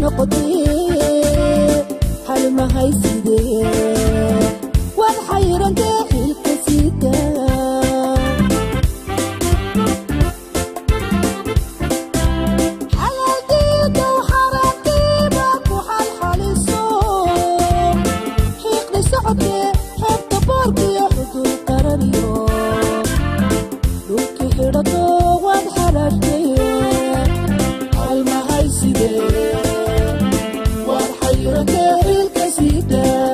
noqotee hal mahaysidee waan xayrantee xilka sidaa xalaaldiidow xaaraantiiba ku xalxaliso xiiqdi socodkee xeebta boorkiyo xudur qarariyo dhulki xidhato waad xaraashtee halmahaysidee waad xayrantee xilka sidaa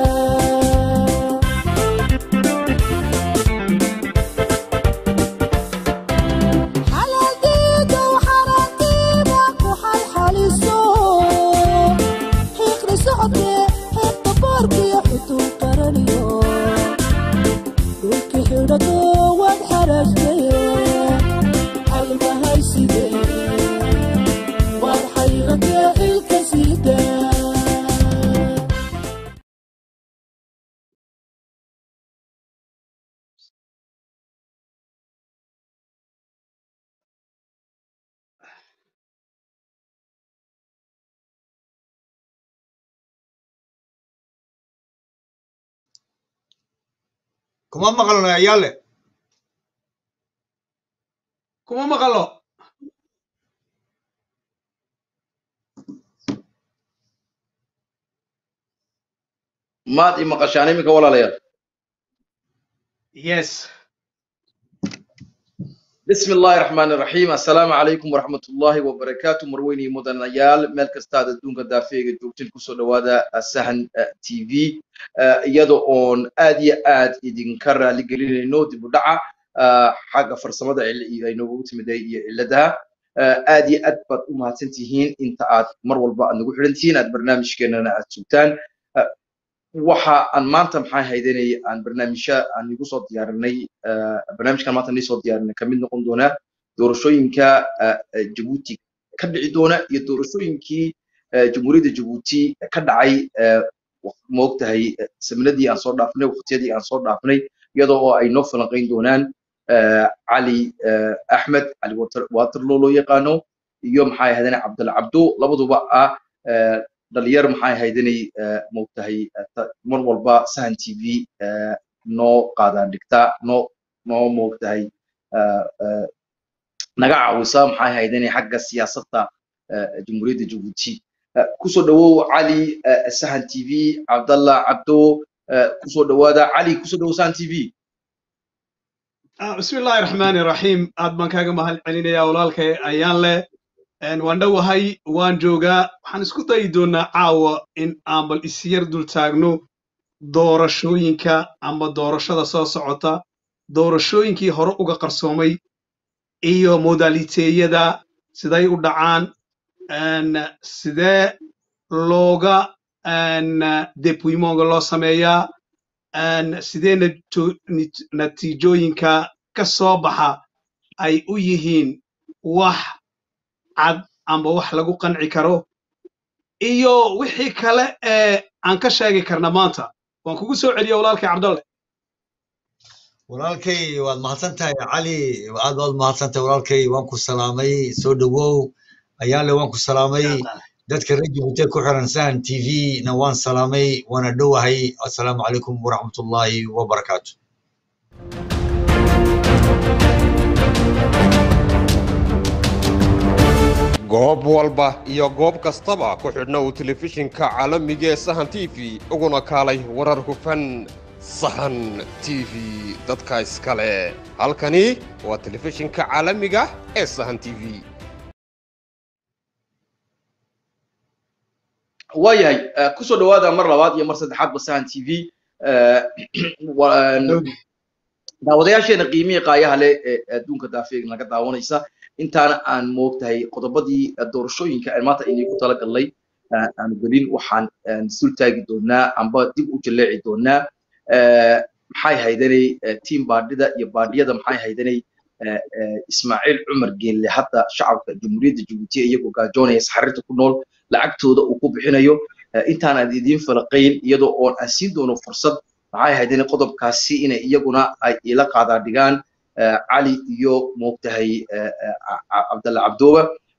xalaaldiidow xaaraantiiba ku xalxaliso xiiqdi socodkee xeebta boorkiyo xudur qaraniyo dhulki xidhato waad xaraashtee halmahaysidee waad xayrantee xilka sidaa kuma maqalno ayaale kuma maqalo maad i maqashaan iminka walaalayaal yes bismi illaahi raxmaani raxiim assalaamu calaykum waraxmat ullaahi wabarakaatu marweyne iyo mudanayaal meel kastaad adduunka daafeega joogtin kusoo dhowaada sahan t v iyada oon aad iyo aad idinka raali gelinayno dib u dhaca xagga farsamada cil- ay noogu timiday iyo ciladaha aad iyo aad baad u mahadsan tihiin inta aad mar walba aad nagu xidhan tihiin aad barnaamijkeenana aad sugtaan waxa aan maanta maxaa haydanay aan barnaamijya aan igu soo diyaarinay barnaamijkan maanta nii soo diyaarinay kamid noqon doona doorashooyinka jabuuti ka dhici doona iyo doorashooyinkii jamhuuriyadda jabuuti ka dhacay moogtahay saminadii aan soo dhaafnay waqtiyadii aan soo dhaafnay iyadoo oo ay noo falanqayn doonaan cali axmed cali waterloo loo yaqaano iyo maxaa haydana cabdalla cabdo labaduba ah dhalinyar maxay haydanay moogtahay mar walba sahan t v noo qaadaan dhigta noo noo moogtahay naga caawisa maxay haydanay xagga siyaasadda jamhuuriyadda jabuuti kusoo dhawow cali sahan t v cabdallah cabdo kusoo dhawaada cali kusoo dhawow sahan t v bismi illaahi raxmaani raxiim aad baan kaaga mahad celinayaa walaalkay ayaan leh waan dhowahay waan joogaa waxaan isku dayi doonaa caawa in aan bal isyar dul taagno doorashooyinka ama doorashada soo socota doorashooyinkii hore uga qarsoomay iyo modaliteeyada siday u dhacaan sidee looga depuimonga loo sameeyaa sidee natiijooyinka ka soo baxa ay u yihiin wax cad amba wax lagu qanci karo iyo wixii kale ee aan ka sheegi karna maanta waan kugu soo celiya walaalkay cabdalle walaalkay waad mahadsan tahay cali aad waad mahadsan tahay walaalkay waan ku salaamay soo dhowow ayaale waan ku salaamay dadka reer jabuuti ku xiran sahan t v na waan salaamay waana dhowahay assalaamu calaykum waraxmatullaahi wabarakaatu goob walba iyo goob kastaba ku xidhna uu telefishinka caalamiga ee sahan t v uguna kaalay warar hufan sahan t v dadka iskale halkani waa telefishinka caalamiga ee sahan t v waayahay kusoo dhawaada mar labaad iyo mar saddexaadba sahan t v daawadayaasheena qiimihii qaayaha leh ee adduunka daafeeg naga daawanaysa intaana aan moogtahay qodobadii doorashooyinka aan maanta inayku tala galnay aanu gelin waxaan sul taagi doonaa amba dib u jaleeci doonaa maxay haydanay tiim baadhida iyo baadhiyada maxay haydanay ismaaciil cumar geelle hadda shacabka jamhuuriyadda jabuuti iyagoo gaajoonaya saxarirta ku nool lacagtooda uu ku bixinayo intaan aan idiin falaqayn iyadoo oon aan siin doono fursad maxay haydanay qodobkaasi inay iyaguna ay ila qaadaa dhigaan cali iyo moogtahay cabdalla cabdooba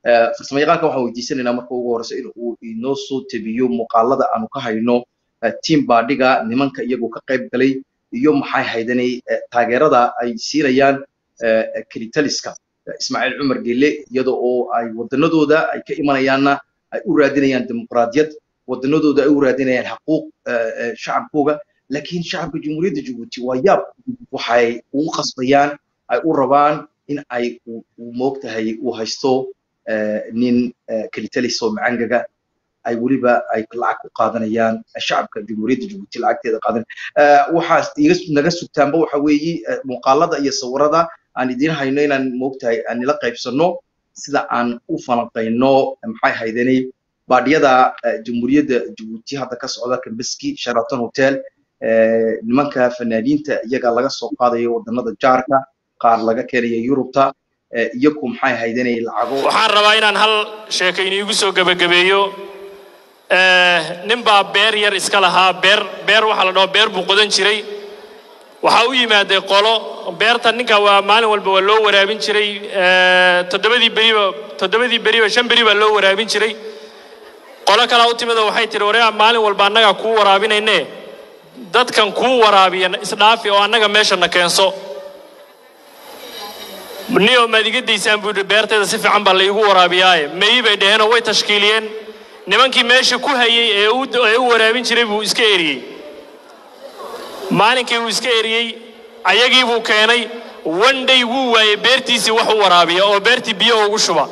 farsamo yaqaanka waxaan weydiisanaynaa marka ugu horeysa in uu inoo soo tebiyo muuqaalada aanu ka hayno team baadhiga nimanka iyagoo ka qayb galay iyo maxay haydanay taageerada ay siinayaan kelitaliska ismaaciil cumar gelle iyada oo ay wadanadooda ay ka imanayaanna ay u raadinayaan dimuqraadiyad wadanadooda ay u raadinayaan xaquuq shacabkooga laakiin shacabka jamhuuriyadda jabuuti waa yaab waxay ugu qasbayaan ay u rabaan in ay moogtahay uu haysto nin kelitalis oo macangaga ay weliba ay lacag ku qaadanayaan shacabka jamhuuriyadda jabuuti lacagteeda qaadan waxaa iga naga sugtaanba waxa weeye muuqaalada iyo sawirada aan idiin hayno inaan moogtahay aan nila qaybsano sida aan u falanqayno maxay haydanay baadhiyada jamhuuriyadda jabuuti hadda ka socda kambeski sheraton hotel nimanka fanaaniinta iyaga laga soo qaadayo wadanada jaarka qaar laga keenaya yurubta iyaku maxay haydanay lacago waxaan rabaa inaan hal sheeko iniigu soo gebagabeeyo nin baa beer yar iska lahaa beer beer waxaa la dhaho beer buu qodan jiray waxaa u yimaaday qolo beerta ninka waa maalin walba waa loo waraabin jiray toddobadii beriba toddobadii beriba shan beri baa loo waraabin jiray qolo kalaa u timid oo waxay tihi wareega maalin walba annagaa kuu waraabinayne dadkan kuu waraabiya isdhaafi oo annaga meeshana keenso niyo maad iga daysaan buu yidhi beerteeda si fiican baa laygu waraabiyaaye meyi bay dhaheenoo way tashkiiliyeen nimankii meesha ku hayay ee ee u waraabin jiray buu iska eriyey maalinkii uu iska eriyey ayagii buu keenay one day wuu waayey beertiisii wax u waraabiya oo beertii biyo ugu shuba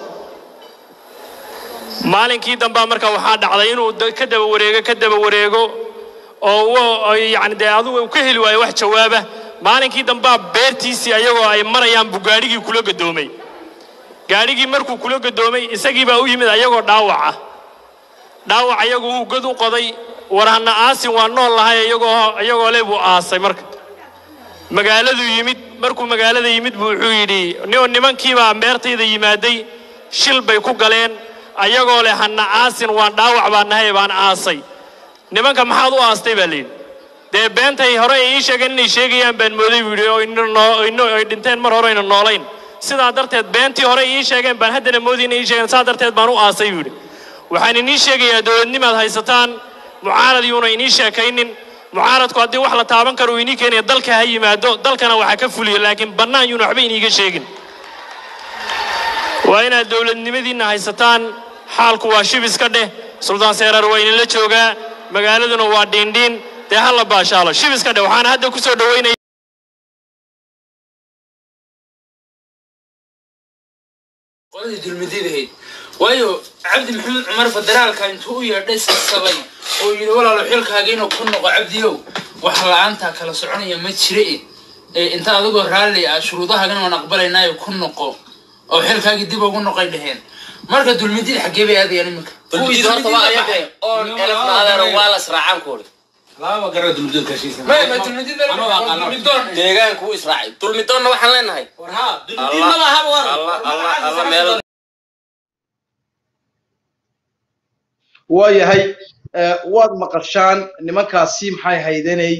maalinkii dambaa marka waxaa dhacday inuu ka daba wareego ka daba wareego oo yani dee adigu ka heli waayo wax jawaaba maalinkii dambaa beertiisii ayagoo ay marayaan buu gaadhigii kula gadoomay gaadhigii markuu kula gadoomay isagii baa u yimid ayagoo dhaawac ah dhaawac ayagu uu god u qoday warhana aasin waa nool lahay iyagoo iyagoo le buu aasay marka magaaladuu yimid markuu magaalada yimid buu wuxuu yidhi nio nimankiibaa beertayda yimaaday shil bay ku galeen ayagoo leh hana aasin waan dhaawac baan nahay baan aasay nimanka maxaad u aastay baa layidhi dee beentay hore ay ii sheegeen inay sheegayaan baan mooday buu yidhi oo ay dhinteen mar hore ayna noolayn sidaa darteed beentii hore ii sheegeen baan haddana moodi inay ii sheegeen saa darteed baan u aasay buu yidhi waxaan inii sheegayaa dowladnimaad haysataan mucaarad yuuna inii sheekaynin mucaaradku haddii wax la taaban karo uu inii keenaya dalka ha yimaado dalkana waxaa ka fuliyo laakiin bannaan yuuna waxba iniiga sheegin waa inaad dowladnimadiinna haysataan xaalku waa shibiska dheh suldaan seeraar waa idinla joogaa magaaladuna waa dhiindhiin dee ha la baashaalo shibiska dheh waxaana hadda ku soo dhoweynaya qoladii dulmididahayd waayo cabdi maxamed cumar federaalka intuu u yeedhay sabsabay oo yidhi walaalo xilkaaga inuu ku noqo cabdiyow wax la-aantaa kala soconaya ma jire e inta adigoo raalli ah shuruudahaagana waan aqbalaynaayo ku noqo oo xilkaagii dib ugu noqay dheheen marka dulmidid xaggee bay aadayaan iminka dulmidid horta waa ayaga oon elfnaadeero waa las raacaan kuuri deegaanku u israacay dulmidoonna waxaan leenahay alla meel waayahay waad maqashaan nimankaasi maxay haydanay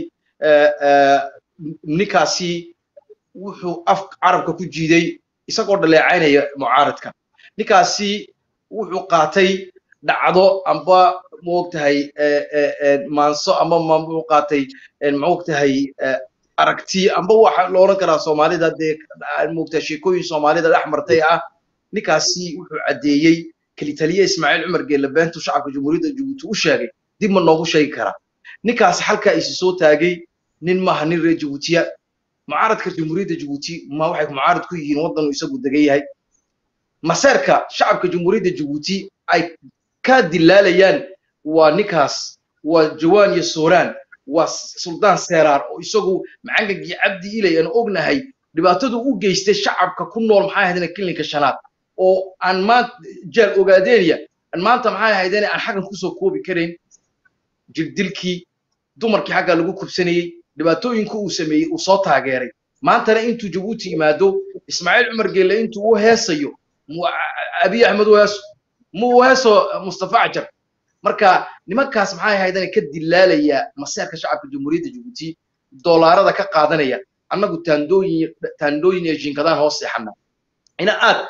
ninkaasi wuxuu af carabka ku jiiday isagoo dhaleecaynaya mucaaradka ninkaasi wuxuu qaatay dhacdo amba moogtahay maanso amba muu qaatay moogtahay aragti amba waxa la odhan karaa soomaalida dee moogtahay sheekooyin soomaalida dhex martay ah ninkaasi wuxuu caddeeyey kelitaliye ismaaciil cumar geelle beentu shacabka jamhuuriyadda jabuuti u sheegay dib ma noogu sheegi karaa ninkaasi halkaa isi soo taagay nin maaha nin reer jabuutiya mucaaradka jamhuuriyadda jabuuti ma waxay mucaarad ku yihiin waddanu isagu degan yahay maseerka shacabka jamhuuriyadda jabuuti ay ka dilaalayaan waa ninkaas waa jawaan iyo sooraan waa suldaan seeraar oo isagu macangagii cabdi ilay aan ognahay dhibaatadu u geystay shacabka ku nool maxay ahaydeen klinika shanaad oo aan maanta jaal ogaadeenya aan maanta maxay ahaydeen aan xaggan kusoo koobi karayn jirdilkii dumarkii xaggaa lagu kubsanayey dhibaatooyinka uu sameeyey uu soo taageeray maantana intuu jabuuti yimaado ismaaciil cumar geelle intuu u heesayo abiy axmed u heeso mu u heeso mustafa cajar marka nimankaas maxay ahaydeen ka dilaalaya maseerka shacabka jamhuuriyadda jabuuti doolaarada ka qaadanaya annagu taandooyin taandooyin iyo jinkadaan hoos seexana ina aad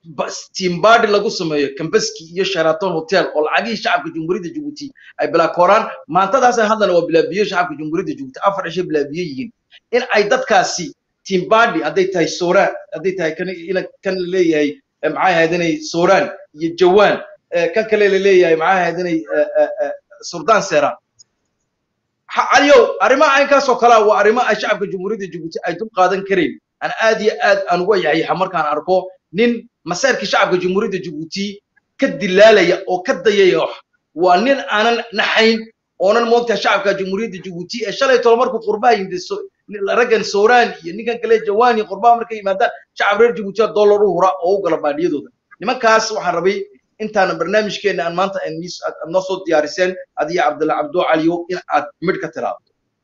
bas- timbadi lagu sameeyo kambaski iyo sheraton hotel oo lacagihii shacabka jamhuuriyadda jabuuti ay bilaakooraan maantadaasay haddana waa bilaabiye shacabka jamhuuriyadda jabuuti afar cishay bilaabiye yihiin in ay dadkaasi timbadi hadday tahay sooraan hadday tahay kan ila- kan la leeyahay eh, maxay ahayd inay sooraan iyo jawaan eh, kan kale la leeyahay maxay ahayd inay eh, eh, eh, surdaan seeraan ha- caliyow arrimaha caynkaas oo kalea waa arrimo ay shacabka jamhuuriyadda jabuuti ay dul qaadan karayn aan aad iyo aad aan uga yayaxa markaan arko nin masayrkii shacabka jamhuuriyadda jabuuti ka dilaalaya oo ka dayaya wax waa nin aanan naxayn oonan moogtahay shacabka jamhuuriyadda jabuuti ee shalay tolo markuu qurbaha yimid so- raggan sooraan iyo ninkan kale jawaan iyo qurbaha markay yimaadaan shacab reer jabuutiya dollar u hura oo u gala baadhiyadooda nimankaas waxaan rabay intaana barnaamijkeena aan maanta aan niis- aad aad noo soo diyaariseen adiyo cabdalla cabdo caliyo in aad midh ka tiraado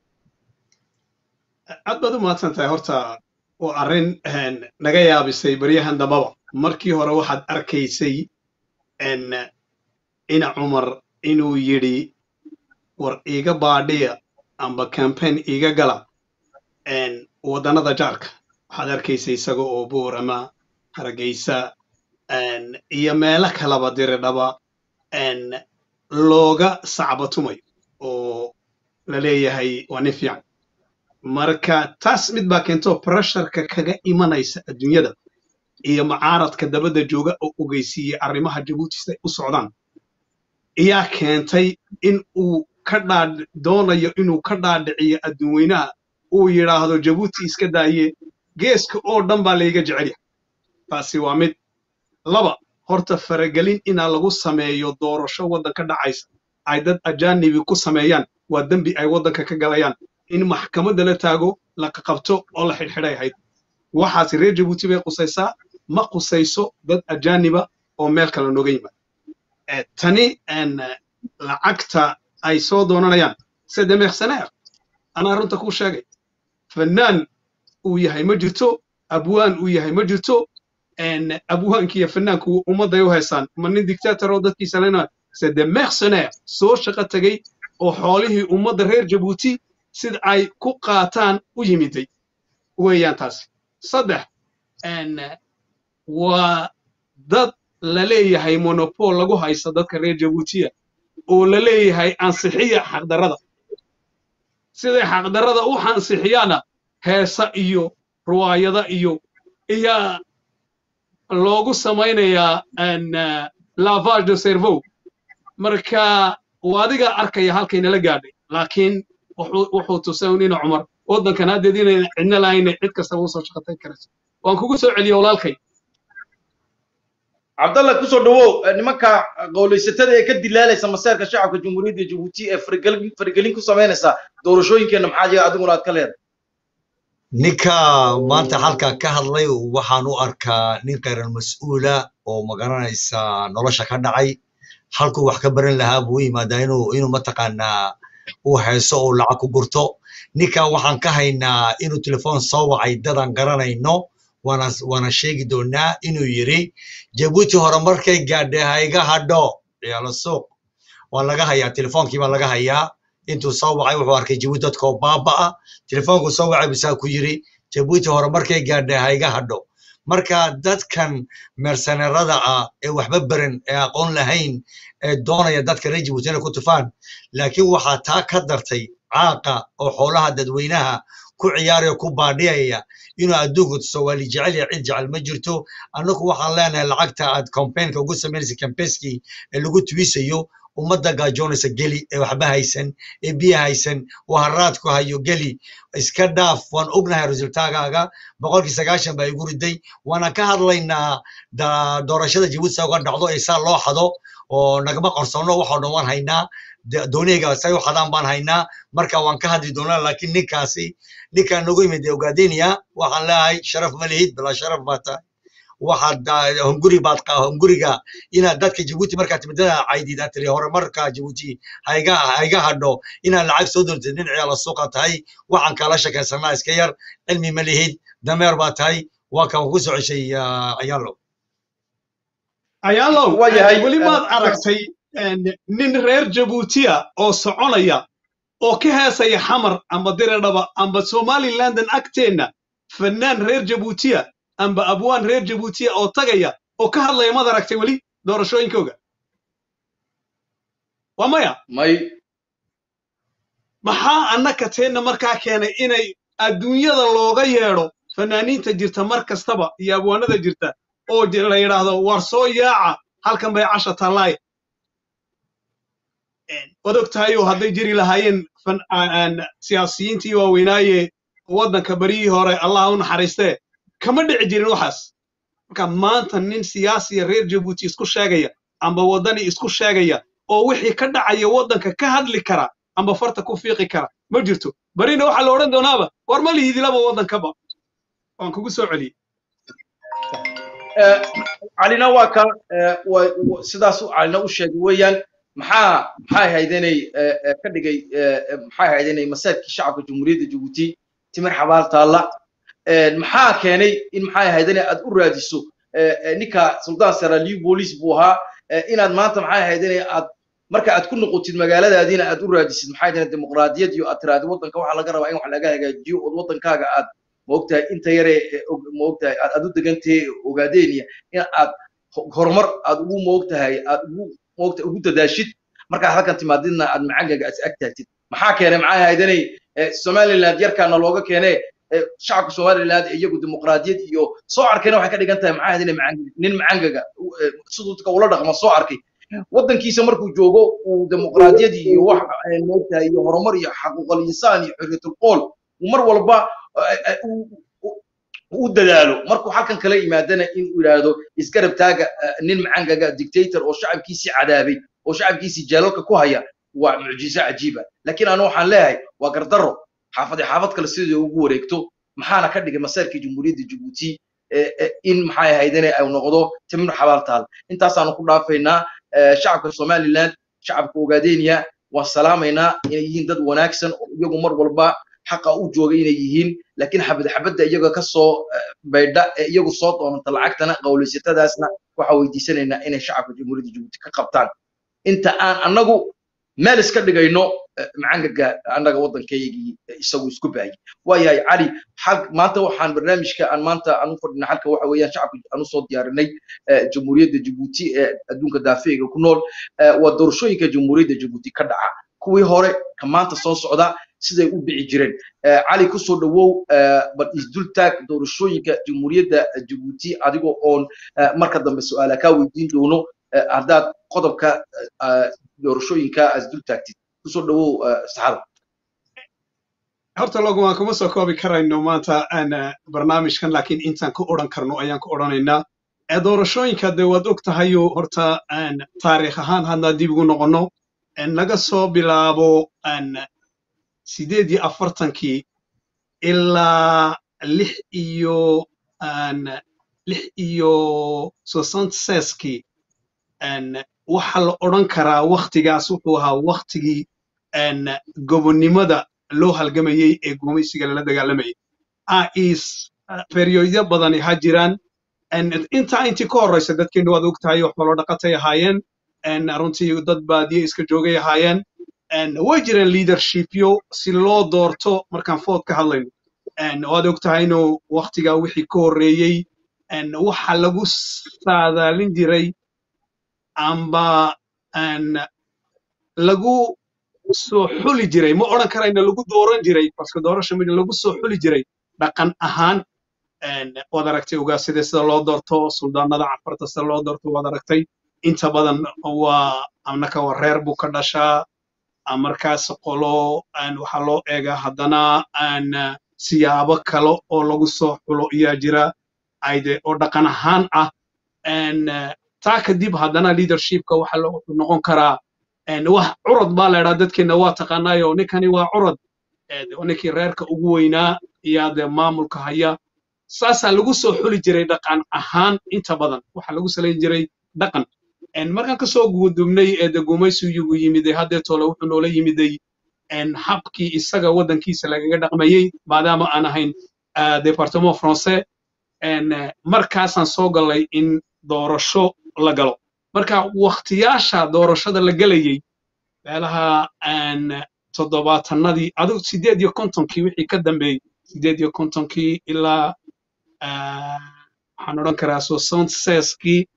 aad baad u mahadsan tahay horta waa arrin een, naga yaabisay baryahan dambaba markii hore waxaad arkaysay een, ina cumar inuu yidhi war iiga baadhiya amba campaign iiga gala een, waddannada jaarka waxaad arkaysay isaga oo buur ama hargeysa een, iyo meelo kalaba diridhaba een, looga sacbatumayo oo la leeyahay waa nin fiican marka taas mid baa keento pressureka kaga imanaysa adduunyada iyo mucaaradka dabadda jooga oo ogeysiiyey arrimaha jabuuti siday u socdaan ayaa keentay in uu ka dhaadh doonayo inuu ka dhaadhiciyo adduunweynaha uu yidhaahdo jabuuti iska daaye geeska oo dhan baa layga jecel yahay taasi waa mid laba horta faragelin inaa lagu sameeyo doorasho waddanka dhacaysa ay dad ajaanibi ku sameeyaan waa dembi ay waddanka ka galayaan in maxkamadda la taago la qabto oo la xidhxidhay ahayd waxaasi reer jabuuti bay qusaysaa ma qusayso dad ajaaniba oo meel kale nooga yimaada Eh, tani een, eh, lacagta ay soo doonanayaan c'est des mercenaires anaa runta kuu sheegay fanaan uu yahay ma jirto abwaan uu yahay ma jirto een, abwaanki iyo fanaanku ummadday u haysaan ma nin dictator oo dadkiisa lena c'est des mercenaires soo shaqo tegey oo xoolihii ummadda reer jabuuti sida ay ku qaataan u yimiday weeyaan taasi saddex een, waa dad la leeyahay monopol lagu haysta dadka reer jabuutiya oo la leeyahay ansixiya xaqdarrada siday xaqdarrada u ansixiyaana heesa iyo ruwaayada iyo iyaa loogu samaynayaa een, eh, lavage de cerveau marka waa adiga arkaya halkaynala gaadhay laakiin wuxuu wuxuu tusay un ina cumar waddankan haddeed inayna cidna lahayna cid kastaba usoo shaqatayn karayso waan kugu soo celiya walaalkay cabdalla kusoo dhawow eh, nimanka qowlaysatada ee ka dilaalaysa maseerka shacabka jamhuuriyadda jabuuti ee faragelin faragelin ku samaynaysa doorashooyinkeena maxaa jira adiguna aad ka leedahay ninka maanta halkaa ka hadlay waxaan u arkaa nin khayran mas-uula oo magaranaysa nolosha ka dhacay halkuu wax ka baran lahaa buu u yimaadaa inuu inuu mataqaanaa uu heeso oo lacag ku gurto ninka waxaan ka haynaa inuu telefoon soo wacay dadaan garanayno waana waana sheegi doonaa inuu yiri jabuuti hore markay gaadhay ha iga hadho ciyaalo suuq waa laga hayaa telefoonkii baa laga hayaa intuu soo wacay wuxuu arkay jabuuti dadkoo baabaa telefoonku soo wacay bisaa ku yiri jabuuti hore markay gaadhay ha iga hadho marka dadkan mersenerada ah ee waxba baran ee aqoon lahayn ee doonaya dadka reer jabuuti inay ku tufaan laakiin waxaa taa ka dartay caaqa oo xoolaha dadweynaha ku ciyaaraya ku baadhiyaya inuu adduunku tuso waa li jecel yahay cid jecel ma jirto annagu waxaan leenahay lacagta aad campaignka ugu samaynaysa campaignskii ee lagu tuwisayo ummadda gaajoonaysa geli ee waxba haysan ee biyo haysan oo haraad ku hayo geli iska dhaaf waan ognahay resultaagaaga boqolkii sagaashan baa igu riday waana ka hadlaynaa da- doorashada jabuuti saa uga dhacdo ee saa loo xado oo nagama qarsoonno waxoo dhan waan haynaa de- dooniyayga say u xadaan baan haynaa marka waan ka hadli doonaa laakiin ninkaasi ninkaan nagu yimid ee ogaadeniya waxaan leeyahay sharaf ma lihid bilaa sharaf baa tahay waxaad ah, hunguri baad qa- hunguriga inaad dadka jabuuti markaad timidada caydid aad tiri hore marka jabuuti haiga haiga hadho inaad lacag soo doortid nin ciyaala suuqa tahay waxaan kala shakaysanaa iska yar cilmi ma lihid dameer baa tahay waa kan ku soo ceshay ah, ayaalo ayaalow Waa yahay, weli eh, maad aragtay een, nin reer jabuutiya oo soconaya oo ka heesaya xamar amba diradhaba amba somalilandan agteenna fanaan reer jabuutiya amba abwaan reer jabuutiya oo tagaya oo ka hadlaya maad aragtay weli doorashooyinkooga waa maya may maxaa annaka teenna markaa keenay inay adduunyada looga yeedho fanaaniinta jirta mar kastaba iyo abwaanada jirta oo ji- la yidhaahdo war soo yaaca halkan bay casha tallaay waad og tahay oo hadday jiri lahaayeen fan- aan- aan siyaasiyiintii waaweynaaye waddanka baryihii hore allah u naxariistee kama dhici jirin waxaas marka maanta nin siyaasiya reer jabuuti isku sheegaya amba waddani isku sheegaya oo wixii ka dhacaya waddanka ka hadli kara amba farta ku fiiqi kara ma jirto barina waxaa la odhan doonaaba war ma lihidilaba waddankaba waan kugu soo celiyey calina waa ka eh, wa- wa- sidaas uu calina u sheegay weeyaan maxaa maxay ahayd inay eh, eh, ka dhigay eh, eh, maxay ahayd inay masaajidkii shacabka jamhuuriyadda jabuuti timir xabaal taalla Eh, maxaa keenay in maxay ahayd inay aad u raadiso eh, eh, ninka suldaan saraliyu booliis buu ahaa eh, inaad maanta maxay ahayd inay aad marka aad ku noqotid magaaladaadiina aad u raadisid maxay ahayd dimuqraadiyad iyo aad tiraahdo waddanka waxaa laga rabaa in wax laga hagaajiyo ood waddankaaga aad maogtahay inta yare eh, og- maogtahay aad aad u degantahay ogaadeeniya in aad ho- horumar aad ugu moogtahay aad ugu moogtahay ugu dadaashid markaad halkan timaadidna aad macangaga is ag taagtid maxaa keenay maxay ahayd inay eh, somaliland yarkaana looga keenee eh, shacabka somaliland iyagu dimuqraadiyad iyo soo arkayna waxay ka dhigan tahay maxay ahayd inay macang- nin macangaga u- eh, siduu dadka ula dhaqmo soo arkay waddankiisa markuu joogo uu dimuqraadiyad iyo wax eh, moogtahay iyo horumar iyo xaquuqal insaan iyo xorriyatul qool uu mar walba eh, eh, uu- uu- u dadaalo markuu halkan kala yimaadana in uu yidhaahdo isgarab taaga eh, nin macangaga dictator oo shacabkiisii cadaabay oo shacabkiisii jeelalka ku haya waa mucjiso cajiiba laakiin anu waxaan leeyahay waa gardarro xaafade xaafad kale sidii ugu wareegto maxaana ka dhigay masaarkii jamhuuriyadda jabuuti eh, eh, in maxay ahayd inay ay noqdo timir xabaal taal intaasaanu ku dhaafaynaa eh, shacabka somaliland shacabka ogaadeniya waan salaamaynaa inay yihiin dad wanaagsan oo iyagu mar walba xaqa u jooga inay yihiin laakiin xabad xabadda iyaga ka soo eh, baydha ee iyagu soo doonanta lacagtana qawlaysatadaasna waxaa weydiisanaynaa inay shacabka jamhuuriyadda jabuuti ka qabtaan inta aan annagu meel iska dhigayno eh, macangaga annaga waddankaygii eh, isagu isku baayay waayahay cali xal- maanta waxaan barnaamijka aan maanta aan u fadhina halka waxa weeyaan shacabka aan usoo diyaarinay eh, jamhuuriyadda jabuuti ee adduunka daafeega ku nool eh, waa doorashooyinka jamhuuriyadda jabuuti ka dhaca kuwii hore ka maanta soo socda siday u dhici jireen Eh, cali kusoo dhawow eh, bal isdultaag doorashooyinka jamhuuriyadda jabuuti adigoo oon eh, marka dambe su-aala kaa weydiin doono eh, haddaad qodobka eh, doorashooyinka isdultaagtid kusoo dhawow eh, saxada horta loguma kuma soo koobi karayno maanta aan eh, barnaamijkan laakiin intaan ku odhan karno ayaan ku odhanaynaa ee doorashooyinka dee waad og tahayo horta aan taariikh ahaan haddaan dib ugu noqonno een laga soo bilaabo aan sideed iyo afartankii ilaa lix iyo aan lix iyo soixante-seize-kii een waxaa la odhan karaa waktigaas wuxuu ahaa waktigii een gobonnimada loo halgamayey ee gumaysiga lala dagaalamayay is perioodyo badani ha jiraan En intaa intii ka horreysa dadkeenu waad ogtahay wax walo dhaqatay ahaayeen En runtii dad baadiye iska joogay ahaayeen En way jireen leadershipyo si loo doorto markaan food ka hadlayno En waad ogtahay inuu waktigaa wixii ka horreeyey En waxa lagu saadaalin jiray amba en lagu soo xuli jiray ma odhan karayna lagu dooran jiray baske doorasha mid lagu soo xuli jiray dhaqan ahaan en waad aragtay ugaasida sida loo doorto suldaanada cafarta sida loo doorto waad aragtay inta badan waa annaka waa reer buu ka dhashaa ah, markaas qolo en waxaa loo eegaa haddana en eh, siyaabo kale oo lagu soo xulo ayaa jira ayde oo dhaqan ahaan ah en eh, taa kadib haddana leadershipka waxa loo wuxuu noqon karaa en wax curad baa la idhaa dadkeena waa taqaanaayo ninkani waa curad Eh, de- ninkii reerka ugu weynaa iyaa dee maamulka haya saasaa lagu soo xuli jiray dhaqan ahaan inta badan waxaa lagu salayn jiray dhaqan En markaan kasoo gudubnay ee de gumaysigu yimiday haddeetole wuxuu noola yimiday en habkii isaga waddankiisa lagaga dhaqmayey maadaama aan ahayn ah, departement français en eh, markaasaan soo galay in doorasho la galo marka waktiyaasha doorashada la gelayey meelaha aan toddobaatanadii adigu sideed iyo kontonkii wixii ka dambeeyey sideed iyo kontonkii ilaa ah, waxaan odhan karaa soixante-seize-kii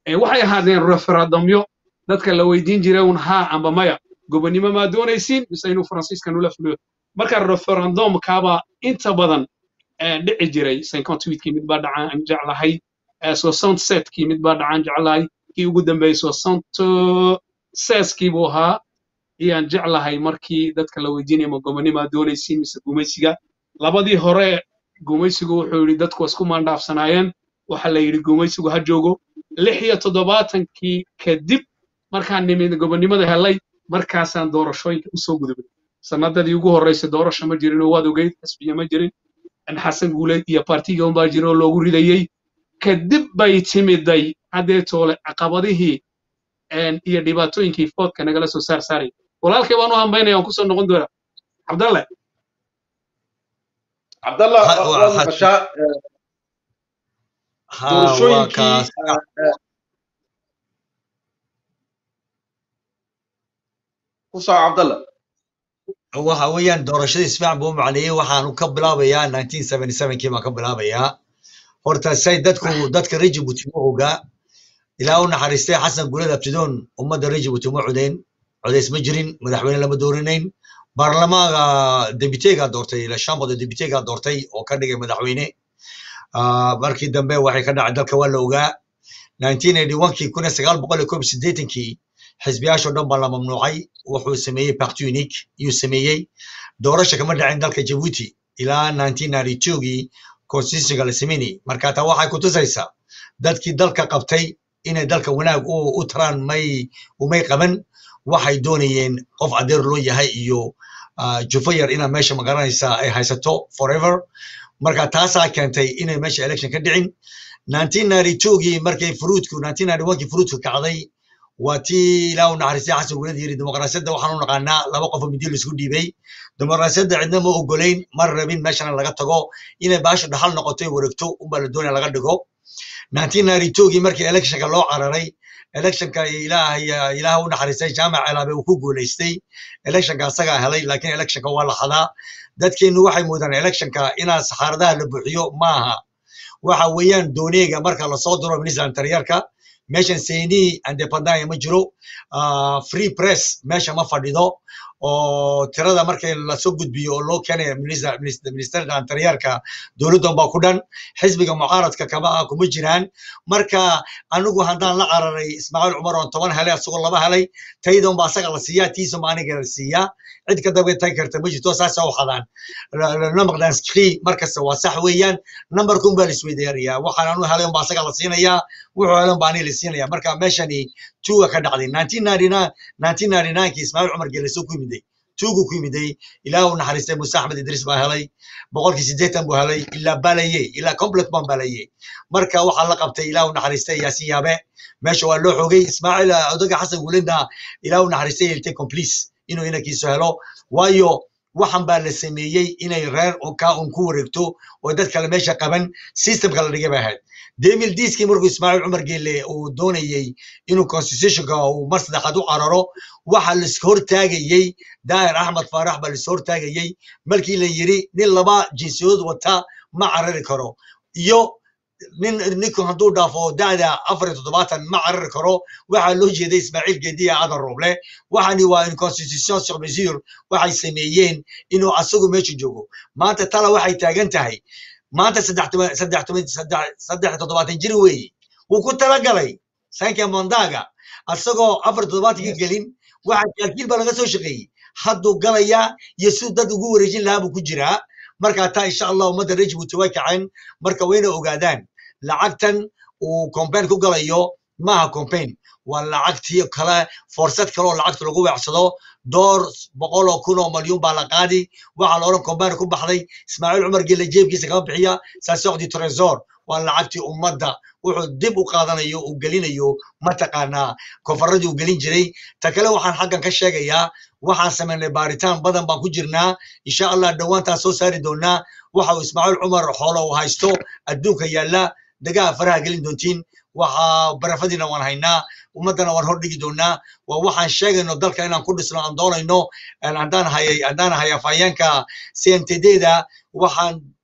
Eh, waxay ahaadeen referendumyo dadka la weydiin jiray un haa amba maya gobonnimo maa doonaysiin mise inuu faransiiska nula fuliyo marka referendumkaaba inta badan eh, dhici jiray cinquantuitkii mid baa dhacaan aan jeclahay eh, soixante setkii mid baa dhacaan jeclahay kii ugu dambeeyey soixante seskii buu ahaa iyaan jeclahay markii dadka la weydiinaya ma gobonnimo maa doonaysiin mise gumaysiga labadii hore gumaysigu wuxuu yidhi dadku waa isku maandhaafsanaayeen waxa la yidhi gumaysigu ha joogo lix iyo toddobaatankii kadib markaan nimid gobonnimada helay markaasaan doorashooyinka usoo gudubay sanadadii ugu horreysay doorasho ma jirin oo waad ogeyd xisbiya ma jirin in xasan guuleed iyo partiga unbaa jira oo loogu ridayey kadib bay timiday haddee toole caqabadihii een, iyo dhibaatooyinkii foodka nagala soo saar saaray walaalkay baan u hambaynaya waan kusoo noqon doonaa cabdalle cabdallah Ha- wa- waa waad xad- maqashaa eh, ha waa doorashooyinkii kaas eh, eh, ku soco cabdallah waxa weeyaan doorashadii isfiican buu u macneeyey waxaanu ka bilaabayaa 1977kii baan ka bilaabayaa horta say dadku dadka reer Djibouti ma ogaa ilaa u naxariistay xasan guuled abtidoon ummadda reer Djibouti ma codeen codeys ma jirin madaxweyne lama doorinayn baarlamaanka debiteega doortay la shambada debiteega doortay oo ka dhigay madaxweyne Ah, markii dambe waxay ka dhacay dalka waa la ogaa 1981kii kun iyo sagaal boqol iyo koob iyo siddeetankii xisbiyaashoo dhan baa la mamnuucay wuxuu sameeyey parti unique iyuu sameeyey doorasha kama dhacin dalka Djibouti ilaa 1992gii constitutionka la sameynayey marka taa waxay ku tusaysaa dadkii dalka qabtay inay dalka wanaag u u taraan may umay qaban waxay doonayeen qof adeer loo yahay iyo ah, jufo yar inaa meesha magaranaysa ay haysato forever marka taasaa keentay inay meesha election ka dhicin 1992gii markay furuudku 1991kii furuudku kacday waa tii ilaa u naxariistay xasan guuled yiri dimuqraasiyadda waxaan u naqaanaa laba qof oo midyo laisku dhiibay dimuqraasiyadda cidna ma ogolayn ma rabin meeshana laga tago inay baashu dhaxal noqoto ay wareegto unbaa la doonaya laga dhigo 1992gii markii electionka loo cararay electionka ilaahay ilaaha u naxariistay jaamac celaabe uu ku guuleystay electionka asagaa helay laakiin electionka waa la xadaa dadkeenu waxay moodaan electionka inaa saxaaradaha la buuxiyo maaha waxa weeyaan dooneega marka lasoo diro minister antariyarka meeshan seyni andepandaya ma jiro ah, free press meesha ma fadhido oo tirada markay lasoo gudbiyo oo loo keenayo minister- minister- ministerda antariyarka dowladdan baa ku dhan xisbiga mucaaradka kama ah kuma jiraan marka anigu haddaan la cararay ismaaciil cumar oon toban helay asagoo laba helay taydan baa asaga la siiyaa tiisuma aniga la siiyaa cid ka daba tagi karta ma jirto saasa u xadaan namaqdan skri markasta waa sax weeyaan nambarkun baa la isweydaarayaa waxaan anu helay unbaa asaga la siinayaa wuxuu helay unbaa aniga la siinaya marka meeshani tuuga ka dhacday 1999 1999kii ismaaciil cumar geeleso ku yimiday tuugu ku yimiday ilaa uu naxariistay muuse axmed idriis baa helay boqolkii siddeetan buu helay ilaa balaye ilaa complet baan balaye marka waxaa la qabtay ilaa uu naxariistay yaasin yaabe meesha waa loo xogay ismaaciil ah, odaga xasan guuledna ilaa uu naxariistay yeeltay complice inuu inankiisu helo waayo waxan baa la sameeyey inay reer oo ka un ku wareegto oo dad kale meesha qaban systemka la dhigay bay ahayd demil diiskii markuu ismaaciil cumar geele uu doonayey inuu constitutionka uu mar saddexaad u cararo waxa la iska hortaagayey daahir axmed faarax baa la iska hortaagayey markii la yiri nin laba jinsiyadood wata ma carari karo iyo nin ninku hadduu dhaafo da'da afar iyo toddobaatan ma carari karo waxaa loo jeeday ismaaciil geediya adan roble waxani waa in constitution sur mesure waxay sameeyeen inuu asagu meesha joogo maanta tala waxay taagan tahay maanta saddex toban saddex toban saddex saddex iyo toddobaatan jir weeye wuu ku talagalay sanka mondaga asagoo afar iyo toddobaatanka gelin waxa kaalkiil baa laga soo shaqeeyey hadduu galayaa iyo siduu dad ugu wareejin lahaa buu ku jiraa marka taa insha allah ummadda reer Djibouti way kaceen marka wayna ogaadaan lacagtan uu campaign ku galayo maaha campaign waa lacagtii kale fursad kale oo lacagta lagu weecsado door boqol oo kun oo malyuun baa la qaadi waxaa la odhan campaign ku baxday ismaaciil cumar gelle jeebkiisa kama bixiya saasoqdi tresor waa lacagtii ummadda wuxuu dib u qaadanayo uu gelinayo mataqaanaa koonfaradii uu gelin jiray ta kale waxaan xaggan ka sheegayaa waxaan samaynay baaritaan badan baan ku jirnaa insha allah dhowaantaan soo saari doonaa waxa uu ismaaciil cumar xoolo uu haysto adduunka yaalla degaha faraha gelin doontiin waxaa barafadiina waan haynaa ummaddana waan hordhigi doonaa waa waxaan sheegayno dalka inaan ku dhisno aan doonayno een haddaan hayay haddaan hay afhayeenka cntd-da waxaan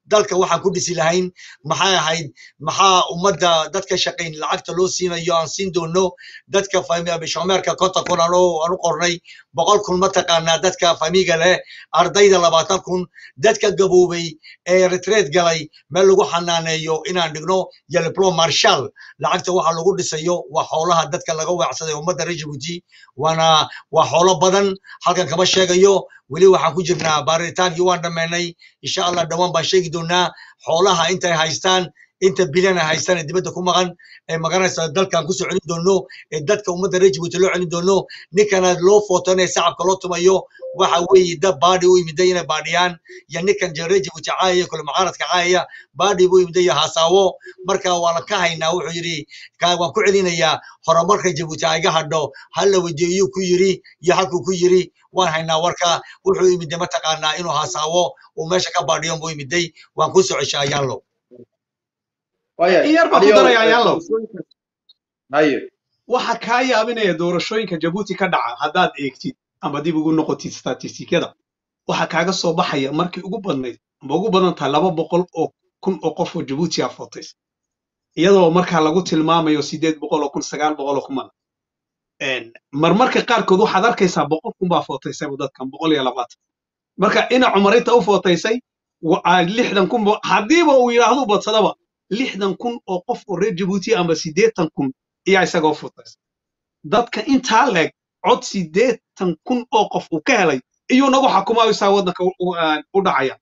dalka waxaan ku dhisi lahayn maxay ahayd maxaa ummadda dadka shaqayn lacagta loo siinayo aan siin doono dadka bishomeerka konton kun aan u aan u qornay boqol kun mataqaanaa dadka famiga leh ardayda labaatan kun dadka gaboobay ee retreat galay meel lagu xanaaneeyo inaan dhigno yelplo marshal lacagta waxa lagu dhisayo waa xoolaha dadka laga weecsaday ummadda reer jabuuti waana waa xoolo badan halkan kama sheegayo weli waxaan ku jirnaa baaritaankii waan dhammaynay insha allah dhowaan baan sheegi doonaa xoolaha intay haystaan inta bilan ay haystaan ee dibadda ku maqan ee magaranaysa dalkan kusoo celin doono ee dadka ummadda reer jabuuti loo celin doono ninkana loo footonaya sacabka loo tumayo waxa weeye dad baadhi u yimiday inay baadhiyaan iyo ninkan reer jabuuti caayaya kule mucaaradka caayaya baadhi buu yimiday iyo haasaawo marka waa la ka haynaa wuxuu yidhi ka- waan ku celinayaa horumarka jabuuti ha iga hadho hal la weydiiyuu ku yiri iyo halkuu ku yiri waan haynaa warka wuxuu yimiday mataqaanaa inuu haasaawo uu meesha ka baadhiyo buu yimiday waan ku soo ceshaa ayaanlo Waayahay, in yar baan ku Aliyow, daraya eh, ayaanlow doorashooyinka- haye waxa kaa yaabinaya doorashooyinka jabuuti ka dhaca haddaad eegtid ama dib ugu noqotid statistikada waxa kaaga soo baxaya markii ugu badnayd ama ugu badan tahay laba boqol oo kun oo qof oo jabuuti a fotays iyadoo markaa lagu tilmaamayo sideed boqol oo kun sagaal boqol oo kuman marmarka qaarkood waxaad arkaysaa boqol kun baa footaysayba dadkan boqol iyo labaatan marka ina cumarinta u footaysay wa- aa lixdan kun bo- haddiiba uu yidhaahdu badsadaba lixdan kun oo qof oo reer jabuuti ama siddeetan kun ayaa isagoo footaysay dadka intaa leeg cod siddeetan kun oo qof uu ka helay iyuu nagu xukumaysaa waddanka u- u aan u dhacaya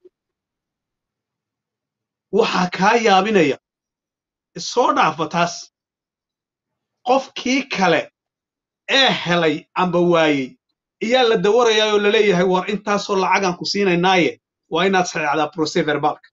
waxaa kaa yaabinaya soo dhaafa taas qofkii kale ee helay amba waayey iyaa la dawarayaa oo laleeyahay war intaasoo lacagaan ku siinaynaaye waa inaad saxeexdaa procès verbalka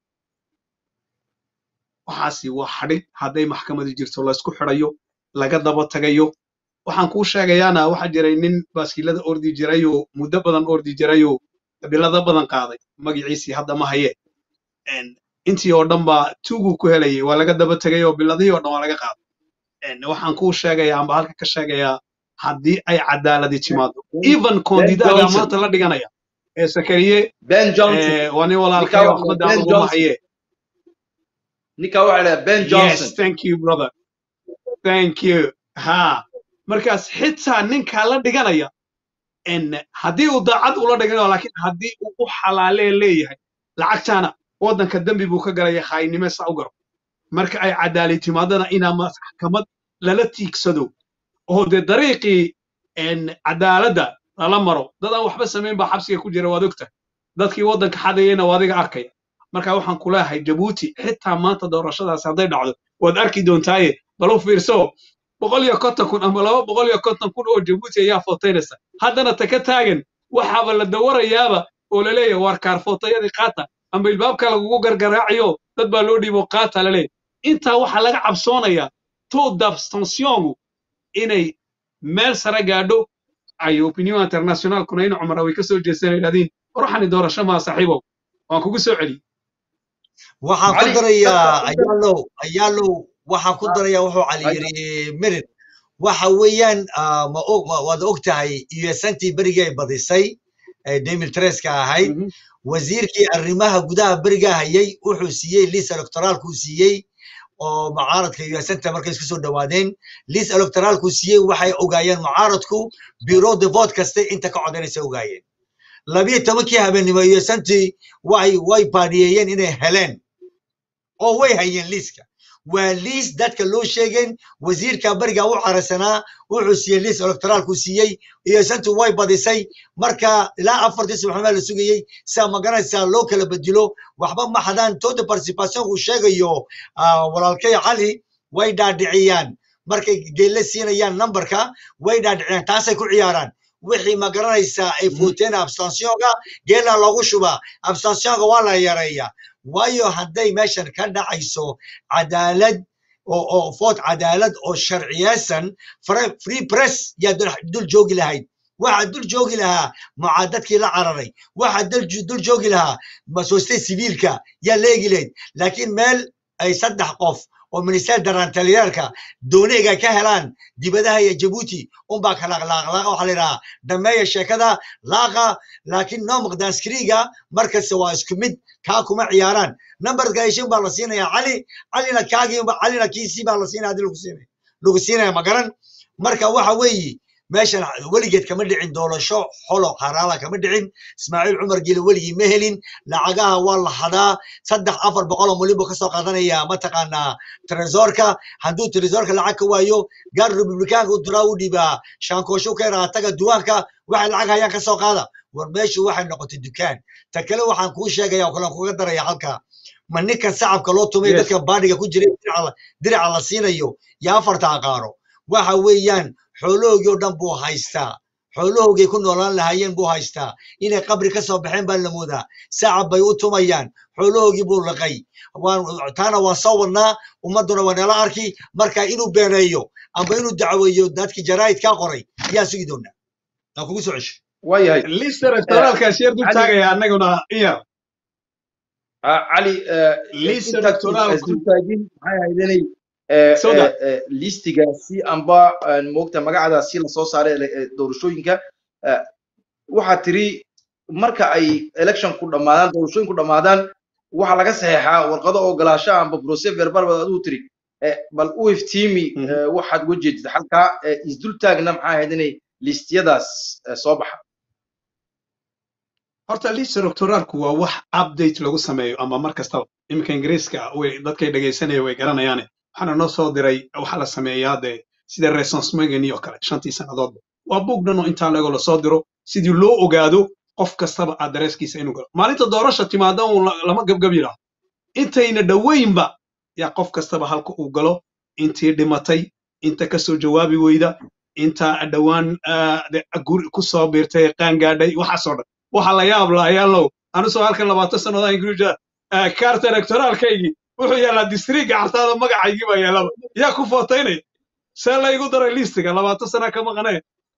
waxaasi waa xadhig hadday maxkamadi jirto laysku xidhayo laga daba tagayo waxaan kuu sheegayaana waxaa jiray nin baaskiilada ordi jirayoo muddo badan ordi jirayoo bilado badan qaaday magaciisii hadda ma haye En, intii oo dhan baa tuuguu ku helayay waa laga daba tegay oo biladihii oo dhan waa laga qaaday En, waxaan kuu sheegayaa amba halka ka sheegayaa haddii ay cadaaladi timaado even koondidaga Johnson. maanta la dhiganaya ee sakariye ben johnson eh, waa nin walaalkay Ninkaa waxbadda Ben aan uguma Johnson. haye ninka waxaa la ben johnson Yes, thank you, brother. Thank you. Ha. Markaas xitaa ninkaa la dhiganaya en haddii uu daacad ula dhiganayo laakiin haddii uu u xalaalee leeyahay lacagtaana waddanka dembi buu ka galaya khaayinimo saa u garo marka ay cadaali timaadana inaa maxkamad lala tiigsado oo dee dariiqii en cadaaladda lala maro dad aan waxba samayn baa xabsiga ku jira waad ogtahay dadkii waddanka xadayayna waa adiga arkaya marka waxaan ku leeyahay jabuuti xitaa maanta doorashadaasi hadday dhacdo waad arki doontaaye bal u fiirso boqol iyo konton kun ama laba boqol iyo konton kun oo jabuuti ayaa footaynaysa haddana ta ka taagan waxaaba la dawarayaaba oo la leeyahay waar kaarfootayadii qaata ama ilbaabka lagugu gargaraaciyo dad baa loo dhiibo qaata la leeyahay intaa waxaa laga cabsoonayaa taux d'abstentiongu inay meel sare gaadho ay opinion internationalkuna in cumara way ka soo jeestaan yidhahdiin ruuxani doorasho maa saaxiibow waan kugu soo celiyey waxaan ku Cali, darayaa dadka- ayaalow ayaalow waxaan ku darayaa wuxuu cali Ay- yiri merid waxa weeyaan ah, ma og ma- waad og tahay usantii berigii ay badisay ee demil treska ahayd Mhm. wasiirkii arrimaha gudaha berigaa hayay wuxuu siiyey lis electoraalkuu siiyey oo mucaaradka usanta markay isku soo dhawaadeen lis electoraalkuu siiyey waxay ogaayeen mucaaradku bureau de vote kaste inta ka codanaysa ogaayeen labiyo tobankii habeenimo usantii way way baadhiyeeyeen inay heleen oo way hayeen liiska waa liis dadka loo sheegeen wasiirka beriga u carasanaa wuxuu siiyey liis electoraalku siiyey iyo santu way badisay marka ilaa afartii subaxnimo la sugayey saa magaranaysaa loo kala bedelo waxba ma hadaan tooda participation uu sheegayo ah, walaalkay cali way dhaadhiciyaan markay geelle siinayaan numberka way dhaadhiciyaan taasay ku ciyaaraan wixii ma garanaysaa ay footeen abstentionka geela loogu shubaa abstentionka waa la yareeyaa waayo hadday meeshan ka dhacayso cadaalad oo oo voot cadaalad oo sharciyeysan fre- free press yaa dul dul joogi lahayd waxaa dul joogi lahaa mucaadadkii la cararay waxaa dul ju- dul joogi lahaa masoostay siviilka yaa leegi lahayd laakiin meel ay saddex qof oo ministeer darantaliyaalka dooneyga ka helaan dibadaha iyo jabuuti unbaa kala laaqlaaqa waxaa la yidhahaa dhameeya sheekada laaqa laakiin nomaq danskriga markasta waa isku mid kaa kuma ciyaaraan nambarka heshin baa la siinaya cali calina kaagii calina kiisii baa la siinaya hadii lagu siinaya lagu siinaya magaran marka waxa weeye meeshan weligeed kama dhicin doorasho xolo haraala kama dhicin ismaaciil cumar gile weligii ma helin lacagaha waa la hadaa saddex afar boqol oo milyan buu kasoo qaadanaya mataqaanaa tresorka hadduu tresorka lacag ka waayo gaar republikaanka u diraa u dhiibaa shaankooshu ka yaraa taga duwaanka waxay lacag hayaan kasoo qaada war meeshu waxay noqotay dukaan ta kale waxaan kuu sheegaya oo kale aan kuga daraya halka ma ninkan sacabka loo tumay Yes. dadka baadhiga ku jiray diraca la- diraca la siinayo iyo afarta aqaaro waxa weeyaan xoolahoogii oo dhan buu haystaa xoolahoogay ku noolaan lahaayeen buu haystaa inay qabri ka soo baxeen baa la moodaa sacab bay u tumayaan xoolahoogii buu liqay waan taana waan soo wadnaa ummadduna waa nala arki marka inuu beeneeyo amba inuu dacweeyo dadkii jaraa'idkaa qoray yaa sugi doonaa aan kugu soo cesho waayahay lista electoraalkaas yar dul Cali- taagaya annaguna iya Ah, cali eh, Lista intaad electoraalku- isdultaagin maxay haydanay eh, Sawda. eh, eh, listigaasi amba eh, moogta magacadaasi lasoo saaray ele- eh, doorashooyinka eh, waxaa tiri marka ay election ku dhammaadaan doorashooyinku dhammaadaan waxaa laga saxeexaa warqado ogolaasho amba procès verbal baad adigu tiri Eh, bal u iftiimi Mhm. eh, waxaad uga jeedid halkaa eh, isdultaagna maxay haydanay listiyadaas eh, soo baxa horta lista electoraalku waa wax update lagu sameeyo ama mar kastaba iminka ingiriiska way dadkay dhegaysanaya way garanayaane waxaana noo soo diray waxaa la sameeyaa dee sida resonsmegani oo kale shantii sannadoodba waa buug dhan oo intaa legoo lasoo diro sidii loo ogaado qof kastaba adreeskiisa inuu galo maalinta doorasha timaada uun la- lama gabgab yidhaahdo intayna dhoweynba yaa qof kastaba halka uu galo intii dhimatay inta kasoo jawaabi weyda inta dhowaan ah, de- guri ku soo biirtay qaangaadhay waxaasoo dhan waxa la yaab la ayaalow anusoo halkan labaatan sannadood ingiriisha kaarta electoraalkaygii wuxuu yaalaa distriga cartaada magacaygii baa yaalaba yaa ku footaynaya see la igu daray listiga labaatan sana ka maqanee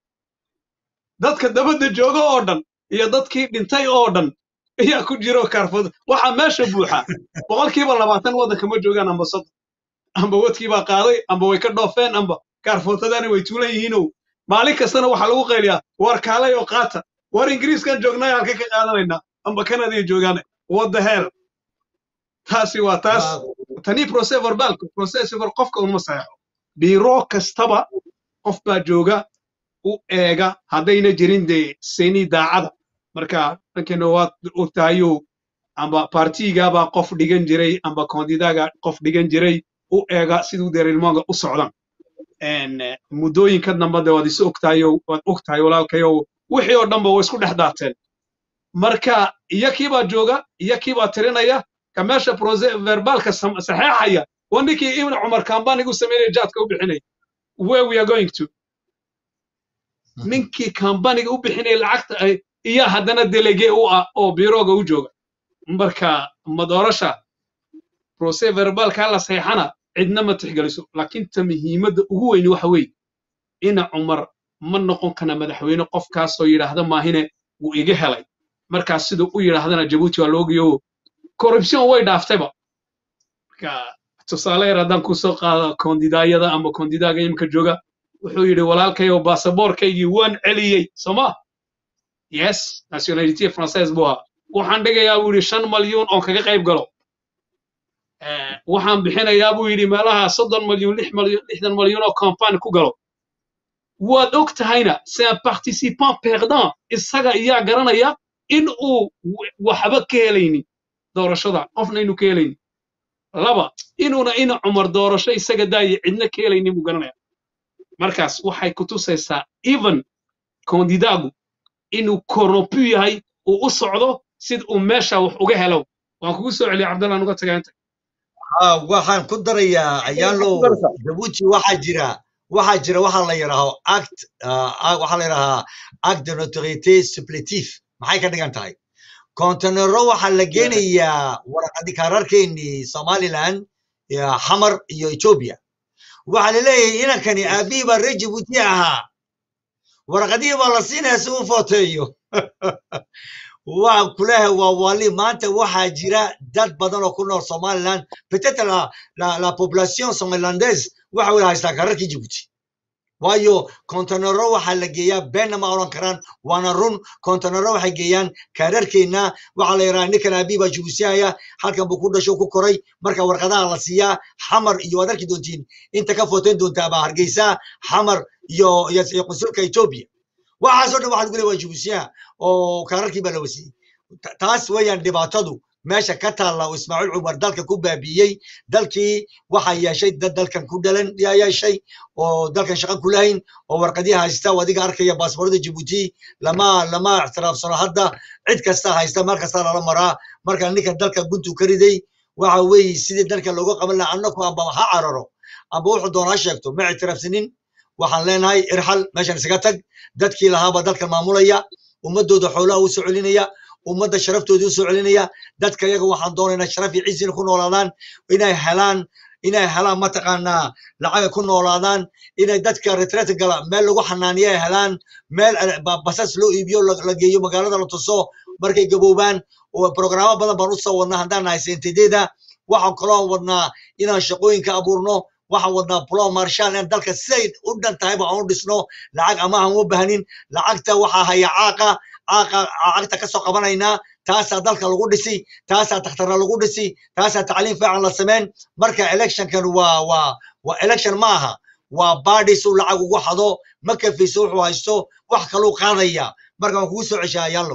dadka dabadda jooga oo dhan iyo dadkii dhintay oo dhan ayaa ku jiro kaarfooda waxaa meesha buuxa boqolkiiba labaatan waddanka ma joogaan amba soddon amba wadkii baa qaaday amba way ka dhoofeen amba kaarfootadani way tuulan yihiinow maalin kastana waxaa lagu qayliyaa war kaalay oo qaata war ingiriiskan joognay halka ka qaadanaynaa amba kanadiya joogaane what the hell taasi waa taas tanii procès verbalka procès verbal qofka unma saxeexo biiro kastaba qof baa jooga u eega haddayna jirin dee seni daacada marka dhankeena waad ogtahayo amba partigaabaa qof dhigan jiray amba kondidaga qof dhigan jiray u eega siduu deerilmooga u socdan En, eh, muddooyinka dambe de waad is ogtahayo waad ogtahay walaalkayo wixii oo dhanba way isku dhex daateen marka iyakiibaa jooga iyakiibaa tirinaya ka meesha procès verbalka sam- saxeexaya waa ninkii ibn cumar kambanigu sameynaya jaadka u bixinaya where we are going to ninkii kambaniga u bixinaya lacagta ay iyo haddana delege u ah oo biirooga u jooga marka madoorasha procès verbalka la saxeexana cidna ma tixgeliso laakiin ta muhiimadda ugu weyni waxa weeye ina cumar ma noqon kana madaxweyne qofkaasoo yidhaahda maahine wuu iga helay markaas siduu u yidhaahdana jabuuti waa loogayo corruption way dhaaftayba marka tusaale yar haddaan kusoo qaado kondidaayada ama kondidaaga imika jooga wuxuu yidhi walaalkayo baasaboorkaygii waan celiyey sooma yes nationality française buu ahaa waxaan dhigayaa buu yidhi shan malyuun oon kaga qayb galo Eh, waxaan bixinayaa buu yidhi meelaha soddon malyuun lix malyuun lixdan malyuun oo campagne ku galo waad og tahayna c'est un participant perdant isaga iyaa garanaya in uu w- waxba ka helaynin doorashada qofna inuu ka helaynin laba inuuna ina cumar doorasho isaga daaya cidna ka helaynin buu garanaya markaas waxay ku tusaysaa even kondidaagu inuu corrompu yahay uu u socdo sid uu meesha wax uga helo waan kugu soo celiyay cabdallaan uga tagaa inta Ah, waxaan ku darayaa ayaalo ku daraysaa? jabuuti waxaa jira waxaa jira waxaa la yidhaaho act ah, ah, waxaa la yidhahaa act de notoriété supplétif maxay ka dhigan tahay kontenero waxaa la geenayaa warqadi kaararkeennii somaliland iyo xamar iyo ethiopia waxaa la leeyahay inankani aabihii baa reer jabuuti ahaa warqadihii baa la siinaya si uu footeeyo waa kuleehay waa wali maanta waxaa jira dad badan oo ku nool somaliland peut-être la, la, la population somalilandaise waxa wada haystaa kararkii jibuuti waayo kontenero waxaa la geeyaa beenna ma odhan karaan waana run kontenero waxay geeyaan kaararkeenna waxaa la yidhaha ninkan aabii baa jibuusiyaya halkan buu ku dhasho ku koray marka warqadaha la siiyaa xamar iyo waad arki doontiin inta ka footayn doontaa baa hargeysa xamar iyo iyo iyo qunsulka etoobiya waxaasoo dhan waxaa lagu leeya waa jibuusiyaha oo kaararkii baa la wasiiyey Ta- taas weeyaan dhibaatadu meesha ka taalla oo ismaaciil cumar dalka ku baabiiyey dalkii waxaa yeeshay dad dalkan ku dhalan yaa yeeshay oo dalkan shaqo ku lahayn oo warqadihi haysta oo adiga arkaya baasboorada jibuuti lama lama ictiraafsano hadda cid kasta haysta mar kasta lala maraa marka ninkan dalka guntu ka riday waxa weeye sidii dalka looga qaban lahaa annaku amba ha cararo amba wuxuu doonaa ha sheegto ma ictiraafsanin waxaan leenahay irxal meeshan isaga tag dadkii lahaaba dalkan maamulaya ummadooda xoolaha u soo celinaya ummadda sharaftoodii u soo celinaya dadka iyaga waxaan doonaynaa sharaf iyo cizi inay ku noolaadaan inay helaan inay helaan mataqaanaa lacaga ku noolaadaan inay dadka retreat gala meel lagu xanaaniyo ay helaan meel eh, ba- basas loo iibiyo la la geeyo magaalada la tuso markay gaboobaan oo programo badan baan usoo wadnaa haddaan nahay sentedeeda waxaan kaloo wadnaa inaan shaqooyinka abuurno waxaan wadnaa plan marshal in dalka siday u dhan tahay ba aan u dhisno lacag amahan u baahnin lacagta waxaa haya caaqa caaqa lacagta ka soo qabanaynaa taasaa dalka lagu dhisi taasaa takhtarna lagu dhisi taasaa tacliim fiican la sameyn marka electionkan waa waa waa election ma aha waa baadhisu lacag ugu xado ma kafayso wuxuu haysto wax kaluu qaadaya marka waan kugu soo ceshaa yallo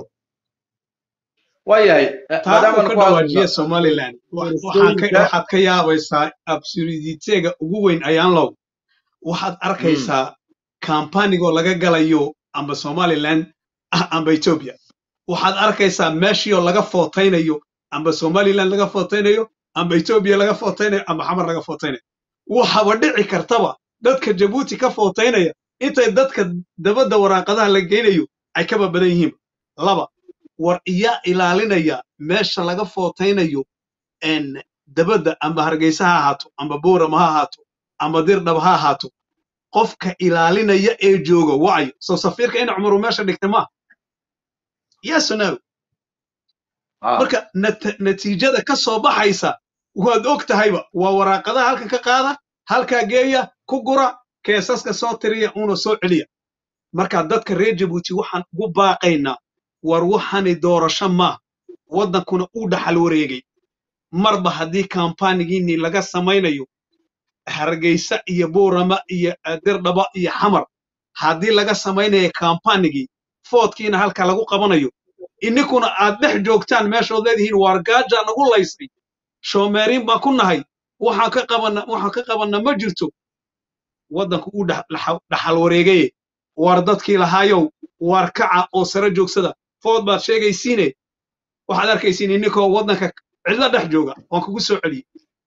waayahay eh, taa maadaama uu ka ku hadlayno dhawaajiya somaliland wa- waxaan ka doorashooyinka waxaad ka yaabaysaa absurditeega ugu weyn ayaan low waxaad mm, arkaysaa kambanigoo laga galayo amba somaliland ah amba ethiopia waxaad arkaysaa meeshiioo laga footaynayo amba somaliland laga footaynayo amba ethiopia laga footaynayo amba xamar laga footaynayo waxaba dhici kartaba dadka jabuuti ka footaynaya intay dadka dabadda waraaqadaha la geynayo ay kaba badan yihiin laba war iyaa ilaalinaya meesha laga footaynayo en dabadda amba hargeysa ha ahaato amba boorama ha ahaato amba dirdhab ha ahaato qofka ilaalinaya ee jooga wacyo soo safiirka in cumaru meesha dhigtay maaha yes or no ah, marka nat- natiijada ka soo baxaysa waad og tahayba waa waraaqadaha halkan ka qaada halkaa geeya ku gura keesaska soo tiriya una soo celiya marka dadka reer jabuuti waxaan ugu baaqaynaa war waxani doorasho maaha waddankuna uu dhaxal wareegay marba haddii kampanigiinii laga samaynayo hargeysa iyo boorama iyo eh, dirdhaba iyo xamar haddii laga samaynayo kampanigii foodkiina halka lagu qabanayo ininkuna aad dhex joogtaan meeshood leedihiin waar gaajaa nagu laysay shoomeeriin baan ku nahay waxaan ka qabana waxaan ka qabanna ma jirto waddanku uu dhax- dhaxa- dhaxal wareegaye waar dadkii lahaayow waar kaca oo sare joogsada food baad sheegaysiine waxaad arkaysiin ininkoo waddanka cidlo dhex jooga waan kugu soo celiyey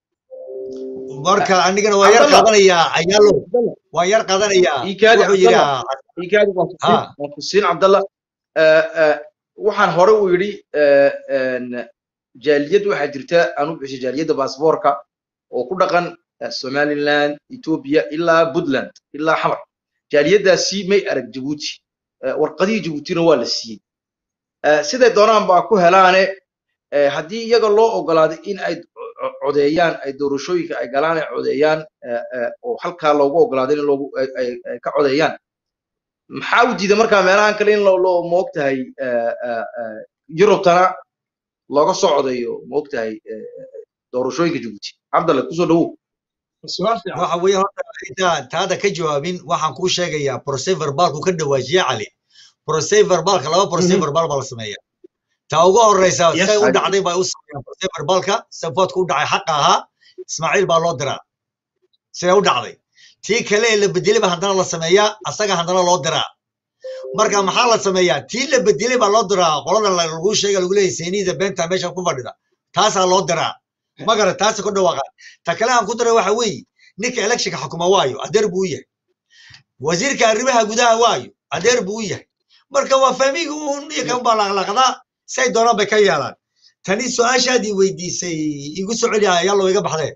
marka anigana waa yar cabdallah qaadanayaa ayaalo cabdallah waa yar qaadanayaa iikaadi wuxuu yidhi cabdallah ah, iikaadi waan kusiin ha waan kusiin cabdallah Eh, eh, waxaan hore u yidhi eh, en, jaaliyad waxaa jirta aan u bixisay jaaliyadda baasboorka oo ku dhaqan eh, somaliland ethiopia ilaa puntland ilaa xamar jaaliyaddaasi may arag jabuuti Eh, warqadihii jabuutina waa la siiyey Eh, siday doonaan baa ku helaane eh, haddii iyaga loo ogolaaday in ay co- codeeyaan ay doorashooyinka ay galaan ay codeeyaan eh, eh, oo halkaa loogu ogolaaday in loogu ay ay- ay ka codeeyaan maxaa u diiday markaa meelahan kale in loo loo moogtahay eh, eh, eh, yurubtana looga soo codeeyo moogtahay eh, eh, doorashooyinka jabuuti cabdalle kusoo dhawow su'aal fiican waxa weeye horta inta taada ka jawaabin waxaan kuu sheegayaa procès verbaalku ka dhawaajiye cali procès verbaalka laba procès Mhm. verbal baa la sameeya ta ugu horeysa yes say u dhacday bay u sameeyaan procès verbaalka safoodka u dhacay xaqa ahaa ismaaciil baa loo diraa siday u dhacday tii kale ee la bedelay baa haddana la sameeyaa asaga haddana loo diraa marka maxaa la sameeyaa tii la bedelay baa loo diraa qolada la- lagu sheega lagu leeyahay seeniida beenta meesha ku fadhida taasaa loo diraa magara taasa ku dhawaaqa ta kale aan ku diray waxa weeye ninka electionka xukuma waayo adeer buu u yahay wasiirka arrimaha gudaha waayo adeer buu u yahay marka waa fahmiga uun iyo kan baa laqlaqdaa say doonaan bay ka yeelaan tani su-aashaadii weydiisay igu soo celiya yallo iga baxdee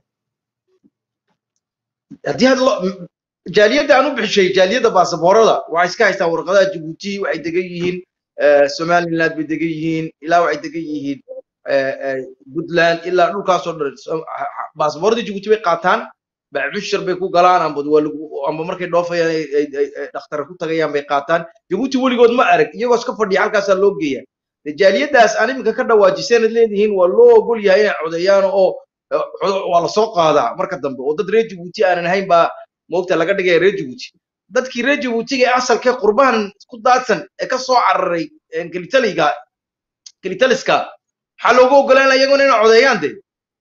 haddii had lo- jaaliyadda aan u bixishay jaaliyadda baasaboorada waxay iska haystaan warqadaha jabuuti waxay degan yihiin eh, somaliland bay degan yihiin ilaa waxay degan yihiin eh, eh, puntland ilaa dhulkaasoo dhan So- ha- ha- baasaboorda jibuuti bay qaataan bacmushar bay ku galaan amba waa lagu amba markay dhoofayaan ay ay- ay- ay dhakhtar ku tagayaan bay qaataan jibuuti weligood ma arag iyagoo iska fadhiya halkaasaa loo geeya jaaliyadaas aan iminka ka dhawaajiseenad leedihiin waa loo ogol yahay inay codeeyaan oo eh, cod- waa lasoo qaadaa marka dambe oo dad reer jibuuti aanan ahayn baa moogta laga dhigaya reer jibuuti dadkii reer jibuutiga ee asalkee qurbahan ku daadsan ee ka soo cararay eh, gelitaliga gelitaliska maxaa loogu ogolaan iyaguna inay codeeyaan de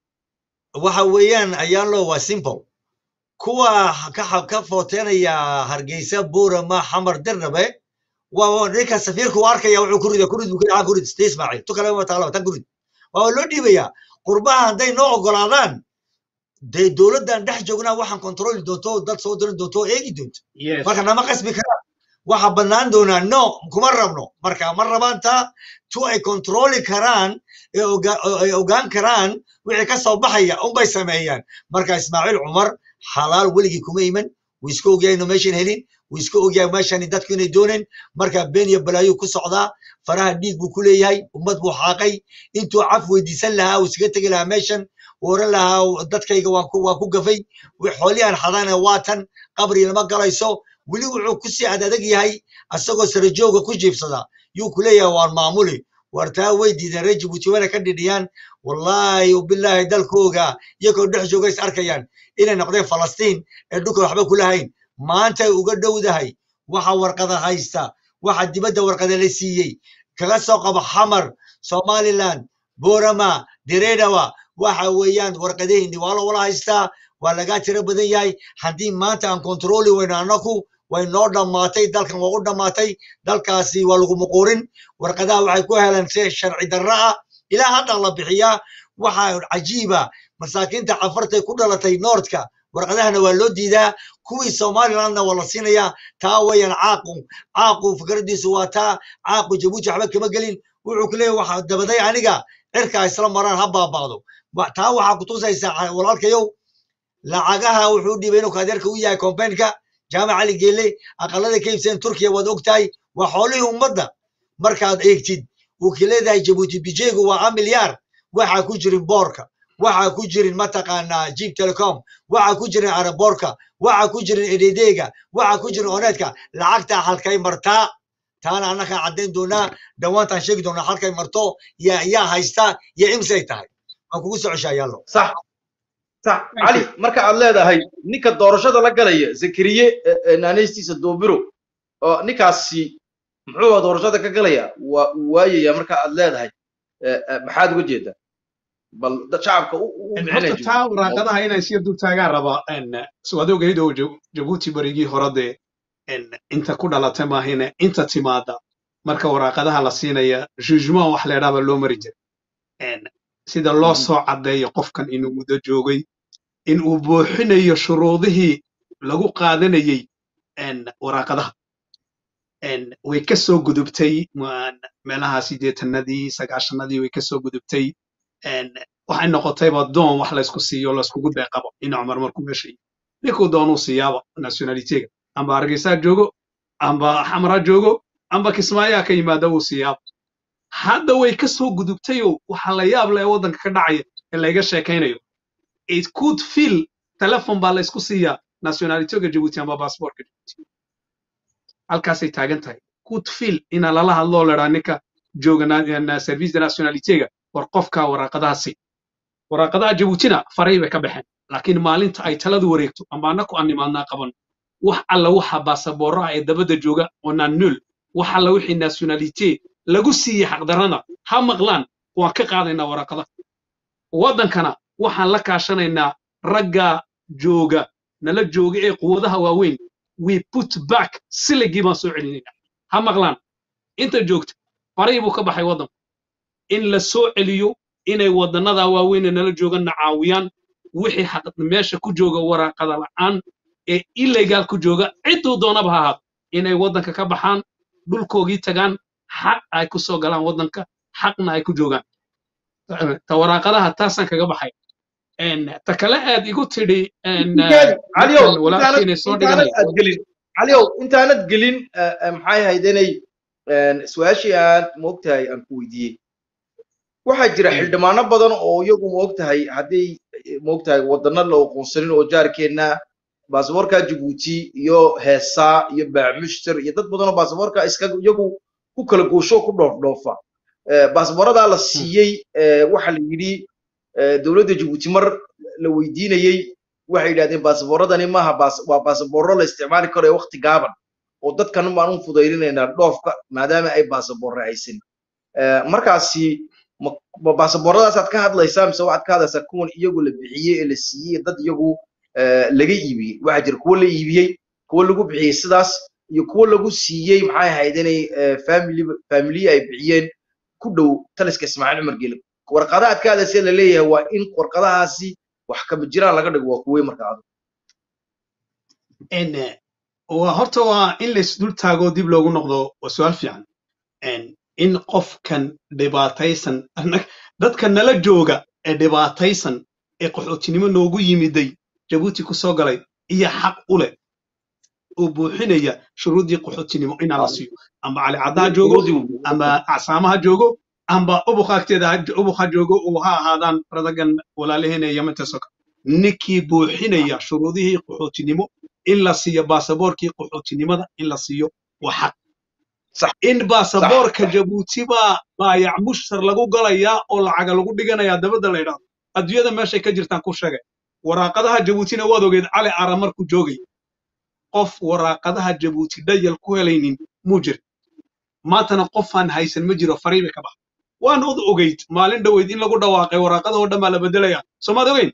waxa weeyaan ayaalo waa simple kuwa ka xa- ka footeenaya hargeysa buurama xamar dirnabe waa ninka safiirku u arkaya wuxuu ku rida kurid buu ku dhaca kurid sida ismaaciil tu kale ma taala tan kurid waa loo dhiibaya qurbaha hadday noo ogolaadaan dee dowladdan dhex joognaa waxaan kontroli doonto dad soo dirin doonto oo eegi doonto yes marka nama qasbi karaan waxa bannaan doonaa no kuma rabno marka ma rabaan taa tu ay kontroli karaan ee oga- oo ay ogaan karaan wixii ka soo baxaya unbay sameeyaan marka ismaaciil cumar xalaal weligii kuma iman wuu iska ogyahay inu meeshan helin wuu iska ogyahay meeshani dadku inay dooneen marka been iyo balaayuu ku socdaa faraha dhiig buu ku leeyahay ummad buu xaaqay intuu caf weydiisan lahaa uu iskaga tegi lahaa meeshan uu oran lahaa dadkayga waan ku waan ku gafay wi- xoolihan xadana waatan qabri lama galayso weli wuxuu ku sii adadag yahay asagoo sarajooga ku jiifsada yuu ku leeyahay waan maamuli war taa way diideen reer jibuuti wana ka dhidhiyaan wallaahi bilaahi dalkooga iyagoo dhex jooga is arkayaan inay noqdeen falastiin ee dhulka waxba kula hayn maantay uga dhowdahay waxa warqada haysta waxa dibadda warqada la siiyey kaga soo qabo xamar somaliland boorama diredawa waxa weeyaan warqadaheenni waa la wala haystaa waa lagaa tiro badan yahay haddii maanta aan kontroli weyno annaku way noo dhammaatay dalkan waa u dhammaatay dalkaasi waa lagu muquurin warqadaha waxay ku heleen si sharci darra ah ilaa hadda la bixiyaa waxa cajiiba masaakiinta cafartay ku dhalatay noordka warqadahana waa loo diidaa kuwii somalilandna waa la siinayaa taa weeyaan caaqu caaqu fikradiisu waa taa caaqu jabuuti waxba kama gelin wuxuu ku leeyahay waxa dabaday aniga cirka isla maraan ha baabaado Wa- taa waxaa kutusaysaa walaalkayow lacagaha wuxuu dhiibay inuu kaadeerka u yahay kombaynka jaamac cali geele aqalada ka iibsadeen turkiya waad ogtahay waa xoolihii ummadda markaad eegtid uu ka leedahay jabuuti bijeygu waa a milyaar waxaa ku jirin boorka waxaa ku jirin mataqaanaa jeep telecom waxaa ku jirin araboorka waxaa ku jirin ededeega waxaa ku jirin oneedka lacagtaa halkay martaa taana annagaa caddayn doonaa dhawaantaan sheegi doonaa halkay marto yaa yaa haysta iyo imsay tahay waan kugu soo ceshaa yaallo sax sax cali marka aad leedahay ninka doorashada la galaya zakariye eh, eh, naanaystiisa doobiro oo ninkaasi muxuu doorashada ka galaya waa uu waayaya marka aad leedahay eh, eh, maxaad uga jeedaa bal dad shacabka u u En bixinaya horta taa waraaqadaha inay sii dul taagaan raba en soo aad ogayd oo Jab- jabuuti barigii hore dee en inta ku dhalatay maahine inta timaada marka waraaqadaha la siinaya jugement wax la yidhaahba loo mari jiray en sida loo soo caddeeyo qofkan inuu muddo joogay in uu buuxinayo shuruudihii lagu qaadanayey en waraaqadaha en way ka soo gudubtay ma- meelaha sideetanadii sagaashanadii way ka soo gudubtay en waxay noqotayba doon wax laysku siiyo layskugu deeqabo in cumar markuu meesha yimi ninkuu doonuu siiyaaba nationalitega amba hargeysaa joogo amba xamraa joogo amba kismaayaa ka yimaada wuu siiyaaba hadda way ka soo gudubtayoo waxaa la yaab leh waddanka ka dhacaya ee layga sheekaynayo it could feel telefon baa laysku siiyaa nationalitega jabuuti amba baasaboorka jabuuti halkaasay taagan tahay could feel ina lala hadloo ladhaa ninka jooga na- na- service de nationalitega war qofka waraaqadahaasi waraaqadaha jabuutina faray bay ka baxeen laakiin maalinta ay taladu wareegto amba annaku aan nimaadnaa qaban wax alla waxa baasaboorro ah ee dabadda jooga oo naanul wax alla wixii nationalite lagu siiyey xaqdarrada ha maqlaan waan ka qaadaynaa waraaqadaha waddankana waxaan la kaashanaynaa ragga jooga nala jooga ee quwadaha waaweyn we put back siligii baan soo celinaynaa ha maqlaan inta joogta faray buu ka baxay waddanku in la soo celiyo inay waddannada waaweyn ee nala jooganna caawiyaan wixii xaq meesha ku jooga waraaqada la'aan ee illegaal ku jooga cidduu doonaba ha ahaado inay waddanka ka baxaan dhulkoogii tagaan xaq ay ku soo galaan waddanka xaqna ay ku joogaan ta waraaqadaha taasaan kaga baxay En, ta kale aad igu tidhi en, Ninkeeda, caliyow ninkan walaalkiinay intaanad soo intaanad dhiganay aad gelin caliyow intaanad gelin eh, eh, maxay ahayd inay su-aashii aan moogtahay aan ku weydiiyey waxaa jira xildhibaano badan oo iyagu moogtahay hadday moogtahay wadana la aqoonsanin oo jaarkeenna baasaboorka jabuuti iyo heesaa iyo baacmushter iyo dad badan oo baasaboorka iska iyagu ku kala goosho ku dhoofdhoofa baasaboorradaa la siiyey waxa la yidhi dowladda jabuuti mar la weydiinayey waxay yidhahdeen baasaboorradani maaha waa baasaboorro la isticmaali karo ee waqti gaaban oo dadkan baan u fudayrinaynaa dhoofka maadaama ay baasaboorre haysan markaasi ma baasaboorradaasaad ka hadlaysaa mise waxaad ka hadlaysaa kuwan iyagu la bixiyey ee la siiyey dad iyagu laga iibiyey waxaa jira kuwo la iibiyey kuwo lagu bixiyey sidaas iyo kuwo lagu siiyey maxay ahayd inay family familiye ay bixiyeen ku dhow taliska ismaaciil cumar gele warqadaha aad ka hadlaysa la leeyahay waa in warqadahaasi wax kama jiraan laga dhigo waa kuwey marka adu waa horta waa in laisdul taago dib loogu noqdo waa su-aal fiican in qofkan dhibaataysan dadka nala jooga ee dhibaataysan ee qaxootinimo noogu yimiday jabuuti ku soo galay iyo xaq u leh oo buuxinaya shuruuddii qaxootinimo inaa la siiyo amba cali caddaa joogo amba acsaamaha joogo amba ubuqa agteeda ubuqa joogo uu ha ahaadaan radagan walaalaheena yamanta soka ninkii buuxinaya shuruudihii qaxootinimo in la siiyo baasaboorkii qaxootinimada in la siiyo waa xaq in baasaboorka jabuuti baa baayac mushtar lagu galayaa oo lacaga lagu dhiganayaa dabadda la yidhahdo adduunyada meeshay ka jirtaan ku sheegay waraaqadaha jabuutina waad ogeed cali ara markuu joogay qof waraaqadaha jabuuti dhayal ku helaynin muu jir maantana qofaan haysan ma jiro fariiba ka bax waan od ogeyd maalin dhoweyd in lagu dhawaaqay waraaqadahoo dhan baa la bedelaya soomaad ogeyn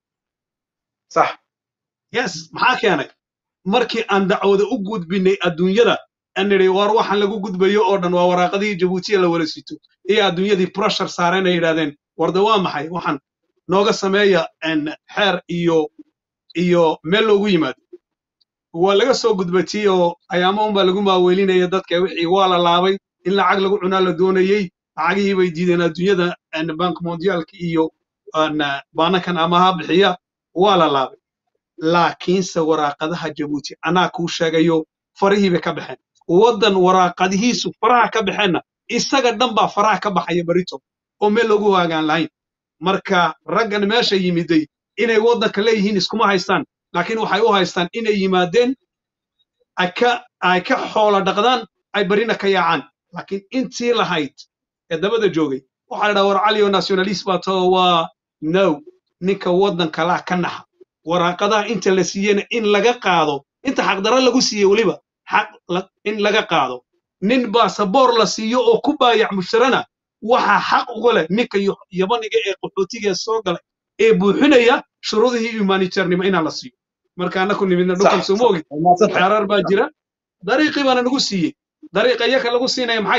sax yes maxaa keenay markii aan dacwada u gudbinay adduunyada aan nidhi war waxaan lagu gudbayo oo dhan waa waraaqadihii jabuutiya la wala sito iyo adduunyadii pressure saareen ay yidhahdeen warda waa maxay waxaan nooga sameeya xeer iyo iyo meel loogu yimaado waa laga soo gudbatiyey oo ayaamo unbaa lagu maaweelinaya dadka wixii waa la laabay in lacag lagu cunaa la doonayey lacagihii bay diideen adduunyada bank mondiaalka iyo baanakan amaha bixiya waa la laabay laakiinse waraaqadaha jabuuti anaa kuu sheegayo farihii bay ka baxeen waddan waraaqadihiisu faraha ka baxeenna isaga dhan baa faraha ka baxaya barito oo meel loogu waagaan lahayn marka raggan meesha yimiday inay waddanka leeyihiin iskuma haystaan laakiin waxay u haystaan inay yimaadeen ay ka ay ka xoola dhaqdaan ay barina ka yaacaan laakiin intii lahayd ee dabada joogay waxaa la dhaha war cali oo nationalist baa too waa no ninka waddanka laa ka naxa waraaqadaha inta la siiyena in laga qaado inta xaqdarro lagu siiye weliba xaq in laga qaado nin baasaboor la siiyo oo ku baayac mushtarana waxaa xaq uga leh ninka yabaniga ee qaxootiga soo galay ee buuxinaya shuruudihii humanitaarnimo inaa la siiyo marka annaku nimidna dhulkan sooma ogid xeerar baa jira dariiqii baana nagu siiyey dariiqa iyaka lagu siinaya maxay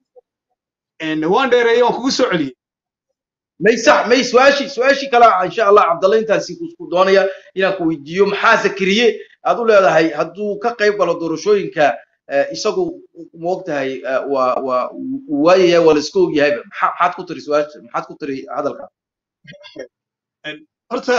tahay waan dheereeyey waan kugu soo celiyey may sax may su-aashii su-aashii kale insha allah cabdalla intaasi ku doonaya inaan ku weydiiyo maxaa zakariye aad u leedahay hadduu ka qayb galo doorashooyinka isagu moogtahay waa waa waayaya waa la iska ogyahayba maxaad ku tiri su-aasha maxaad ku tiri hadalka horta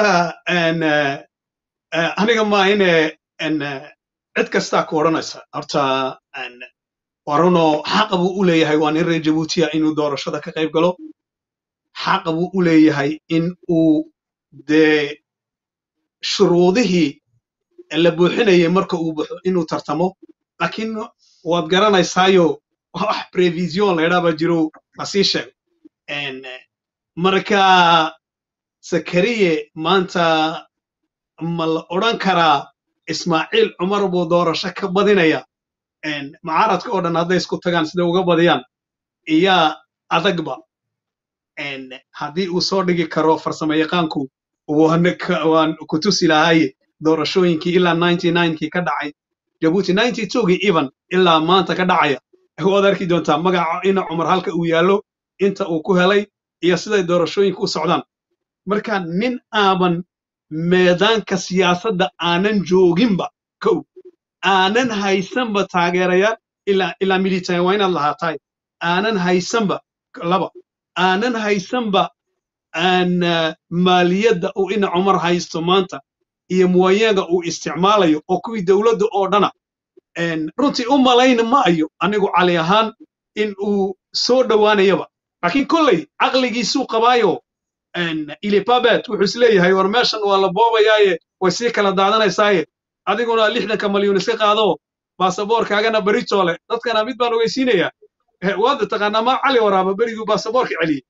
aniga ma ine cid kastaa ku odhanaysa horta waruno xaqa buu u leeyahay waa nin reer jabuutiya inuu doorashada ka qayb galo xaqa buu u leeyahay in uu dee shuruudihii la buuxinayay marka uu baxo inuu tartamo laakiin waad garanaysaayo wax prevision laydhaa baa jiro lasii sheego marka zakariye maanta ma la odhan karaa ismaaciil cumar buu doorasho ka badinaya mucaaradka oo dhan hadday isku tagaan siday uga badiyaan iyaa adagba haddii uu soo dhigi karo farsamo yaqaanku waan ku tusi lahaaye doorashooyinkii ilaa ninety ninekii ka dhacay jabuuti ninety twogii even ilaa maanta ka dhacaya waad arki doontaa magaca ina cumar halka uu yaallo inta uu ku helay iyo siday doorashooyinka u socdaan marka nin aaban meedaanka siyaasadda aanan jooginba kow aanan haysanba taageerayaal ilaa ilaa military waa inaad lahaatahay aanan haysanba laba aanan haysanba aan maaliyadda uu ina cumar haysto maanta iyo muwayaga uu isticmaalayo oo kuwii dowladda oo dhana een, runtii u malayna ma ayo anigu cali ahaan in uu soo dhowaanayaba laakiin kolley caqligiisuu qabaayo een, ilipabet wuxuu isleeyahay war meeshan waa la boobayaaye way sii kala daadanaysaaye adiguna lixdanka malyuun iska qaado baasaboorkaagana beritoole dadkana mid baan ogeysiinayaa Eh, waad taqaanaa ma cali waraaba beriguu baasaboorka celiyey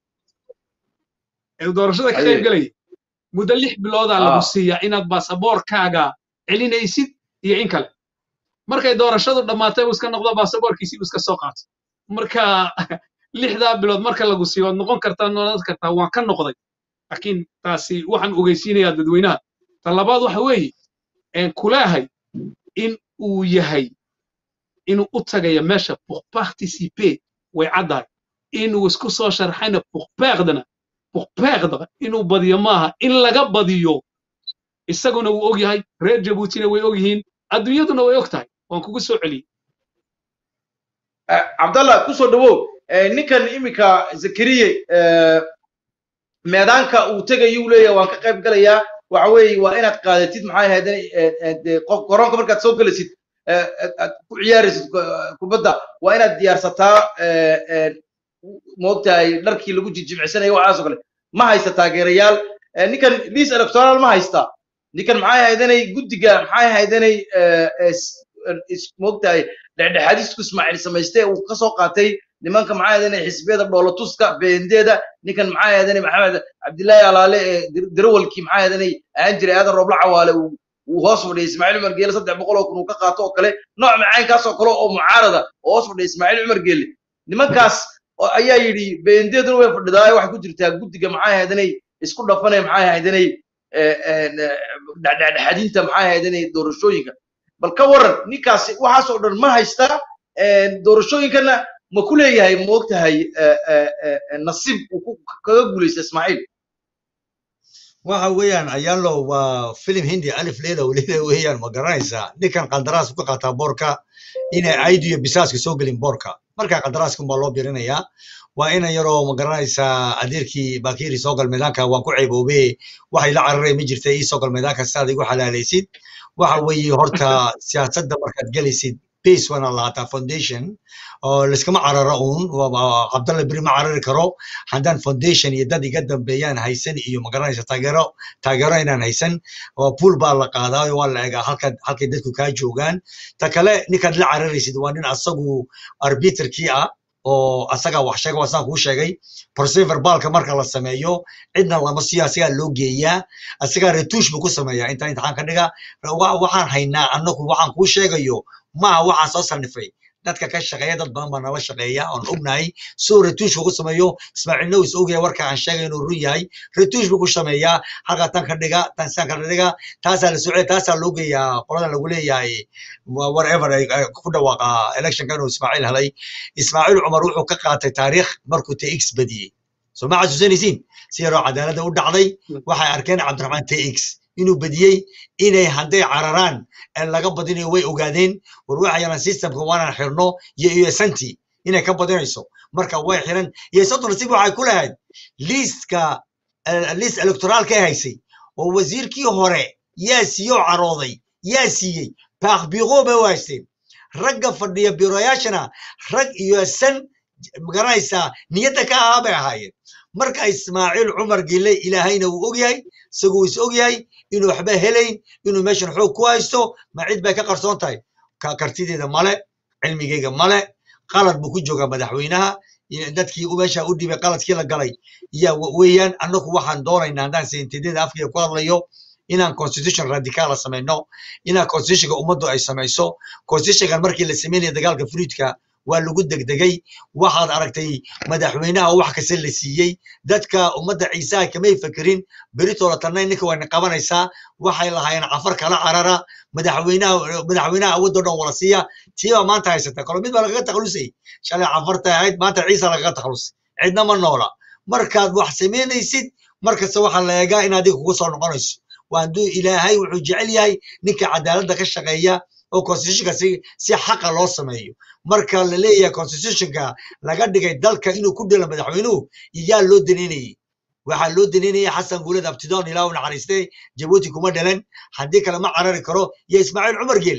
ee doorashada ka Aye. qayb gelayay muddo lix biloodaa lagu Ah. siiyaa inaad baasaboorkaaga celinaysid iyo in kale markay doorashadu dhammaatay buu iska noqdo baasaboorkiisii buu iska soo qaatay marka lixdaa bilood marka lagu siiyo waad noqon kartaa noqon kartaa waan ka noqday laakiin taasi waxaan ogeysiinayaa dadweynaha ta labaad waxa weeye een kulaahay in uu yahay inuu u tagayo meesha pour participer way caddahay inuu isku soo sharxayna pourperdana pourperdre inuu badiyo maaha in laga badiyo isaguna wuu og yahay reer jabuutina way og yihiin adduunyaduna way og tahay waan kugu soo celiyey Eh, cabdallah kusoo dhawow Eh, ninkan iminka zakariye eh, meedaanka uu tegayuu leeyahay waan ka qayb galayaa waxa weeye waa inaad qaadatid maxay ahayd eh, eh, dee qof garoonka markaad soo gelisid eh, aad aad ku ciyaaraysid ku- kubadda waa inaad diyaarsataa eh, eh, moogtahay dharkii lagu jijimicsanaya waxaasoo kale ma haysta taageerayaal Eh, ninkan liis electoral ma haysta ninkan maxay ahaydanay guddiga maxay ahaydanay moogtahay dhexdhexaadisku ismaaciil samayste uu ka soo qaatay nimanka maxaa ahaydanay xisbiyada dhoolatuska beendeeda ninkan maxaa ahaydanay maxamed cabdillaahi alaale ee dir- dirawalkii maxaa ahaydanay ahaan jiray aadan roobla cawaale uu uu hoos fadhiyay ismaaciil cumar geele saddex boqol oo kun uu ka qaato oo kale nooc macaynkaas oo kale oo mucaarada oo hoos fadhiya ismaaciil cumar geele nimankaas oo ayaa yidhi beendeeduna way fadhidaa waxay ku jirtaa guddiga maxaa ahaydanay isku dhafanay maxaa ahaydanay dhexdhexaadinta maxaa ahaydanay doorashooyinka bal ka waran ninkaasi waxaas oo dhan ma haysta doorashooyinkana ma ku leeyahay ma ogtahay nasiib uu ku- kaga guulaysta ismaaciil waxa weeyaan ayaalo waa filim hindi alif leela leela weeyaan ma garanaysaa ninkan qandaraas ku qaataa boorka inay aydu iyo bisaaska soo gelin boorka markaa qandaraaskan baa loo birinayaa waa ina yaroo ma garanaysaa adeerkii bakiiri soo gal meedaanka waan ku ceeboobe waxay la cararay ma jirta ii soo gal meedaanka si aad igu xalaalaysid waxa weeye horta siyaasadda markaad gelaysid base waana lahaataa foundation oo layskama cararo uun waa- cabdalla beri ma carari karo haddaan foundation iyo dad iga dambeeyaan haysan iyo magaranaysa taageero taageero inaan haysan oo pool baa la qaadaa oo waa la egaa halka halkay dadku kaa joogaan ta kale ninkaad la cararaysid waa nin asagu arbiterkii ah oo asaga wax sheega waa saan kuu sheegay procedure baalka marka la sameeyo cidna lama siiyo asagaa loo geeyaa asagaa retuush buu ku sameeyaa inta imtixaan ka dhiga wa- waxaan haynaa annagu waxaan kuu sheegayo maaha waxaan soo sanifay dadka ka shaqeeya dad badan baa nala shaqeeya oon ognahay soo retuushka ku sameeyo ismaaciilna uu is ogyahay warka aan sheegay inuu run yahay retuush buu ku sameeyaa halkaa tan ka dhiga tan sidan ka dhiga taasaa la socday taasaa loo geeyaa qoladan lagu leeyahay wa- whatever ay ay ku dhawaaqa electionka inuu ismaaciil helay ismaaciil cumar wuxuu ka qaatay taariikh markuu tx badiyey soo ma xasuusanaysiin si yaroo cadaaladda u dhacday waxay arkeen cabdiraxmaan tx inuu badiyey inay hadday cararaan ee laga badinayo way ogaadeen war waxayana systemka waanaan xirno iyo usanti inay ka badinayso marka way xiran iyo soddon nasiib waxay ku lahayd liiska liist electoraalka ay haysay oo wasiirkii hore yaa siiye oo carooday yaa siiyey baaqbiiqoo bay u haysteen ragga fadhiya biroyaashana rag iyo san magaranaysaa niyadda ka ahaa bay ahaayeen marka ismaaciil cumar gile ilaahayna wuu ogyahay isaguu is ogyahay inuu waxba helayn inuu meeshan xoog ku haysto ma cid bay ka qarsoon tahay ka kartideeda male cilmigeyga male qalad buu ku joogaa madaxweynaha iyo dadkii u meesha u dhibay qaladkii la galay ya weeyaan annagu waxaan doonaynaa haddaan sentedada afkiga ku hadlayo inaan constitution radicaala samayno inaan constitutionka ummaddu ay samayso constitutionkan markii la sameynaya dagaalka fruidka waa lagu degdegay waxaad aragtay madaxweynaha oo wax kasta la siiyey dadka ummadda ciisaha kamay fekerin beritooda tanay ninka wayna qabanaysaa waxay lahaayeen cafar kala carara madaxweynaha madaxweynaha awoodoo dhan wala siiya tiibaa maanta haysata kalo mid baa lagaga takhalusay shalay cafarta ahayd maanta ciisa lagaga takhalusay cidna ma noola markaad wax samaynaysid markasta waxaa la eegaa in adiga kugu soo noqonayso waa hadduu ilaahay wuxuu jecel yahay ninka cadaaladda ka shaqeeya oo constitutionka si si xaqa loo sameeyo marka la leeyahay constitutionka laga dhigay dalka inuu ku dhelo madaxweynuhu iyaa loo daneynayay waxaa loo daneynaya xasan guuled abtidoon ilaa u naxariistay jabuuti kuma dhalan haddii kale ma carari karo iyo ismaaciil cumar geelle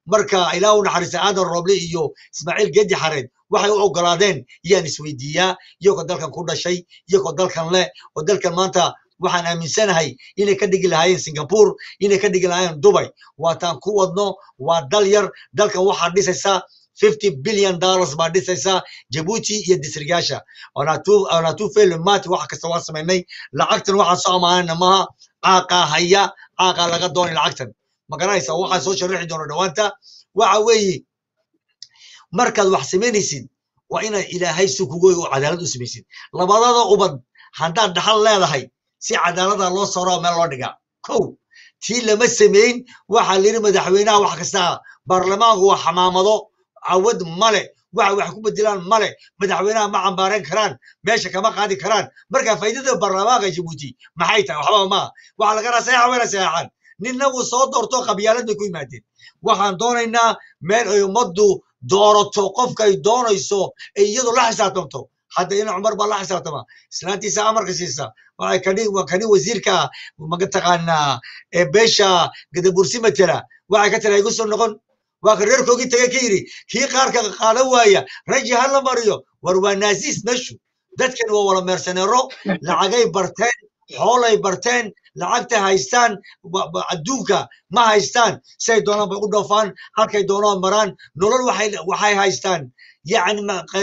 marka ilaah u naxariista aadan rooble iyo ismaaciil geedi xareed waxay u ogolaadeen yaan isweydiiyaa iyagoo dalkan ku dhashay iyagoo dalkan leh oo dalkan maanta waxaan aaminsanahay inay ka dhigi lahaayeen singapore inay ka dhigi lahaayeen dubai waataan ku wadno waa dal yar dalkan waxaa dhisaysaa 50 billion dollars baa dhisaysaa jabuuti iyo disrigaasha onatu felimati wax kasta waa samaynay lacagtan waxaan soo amaanayna maaha caaqaa haya caaqaa laga doonay lacagtan ma garanaysa waxaa soo sharaxi doona dhawaanta waxa weeye markaad wax samaynaysid waa inaad ilaahay si kugu oo cadaalad u samaysid labadada ubad haddaad dhaxal leedahay si cadaalada loo soro meel loo dhigaa kow tii lama samayn waxaa layidhi madaxweynaha wax kasta baarlamaanku waa xamaamado cawad male waxa wax ku bedelaan male madaxweynaha ma cambaarayn karaan meesha kama qaadi karaan marka faa'iidada baarlamaanka jabuuti maxay tahay waxba maaha waxaa laga raa sayaxa wayna sayaxaan ninna wuu soo doorto qabyaalad bay ku yimaadeen waxaan doonaynaa meel ay ummaddu doorato qofka ay doonayso ay iyadu la xisaabtamto hadda ina cumar baa la xisaabtama islaantiisa amarka siisa waxay kani kani wasiirka magataqaanaa ee beesha gadabursi matela waxay ka tira igu soo noqon waa ka reerkoogii tagay ka yidhi kii qaarka qaadan waaya raji ha la mariyo war waa naasiis meeshu dadkan waa wala meersaneero lacagay barteen xoolay barteen lacagta haystaan adduunka ma haystaan say doonaan bay u dhoofaan halkay doonaan maraan nolol waxay waxay haystaan yani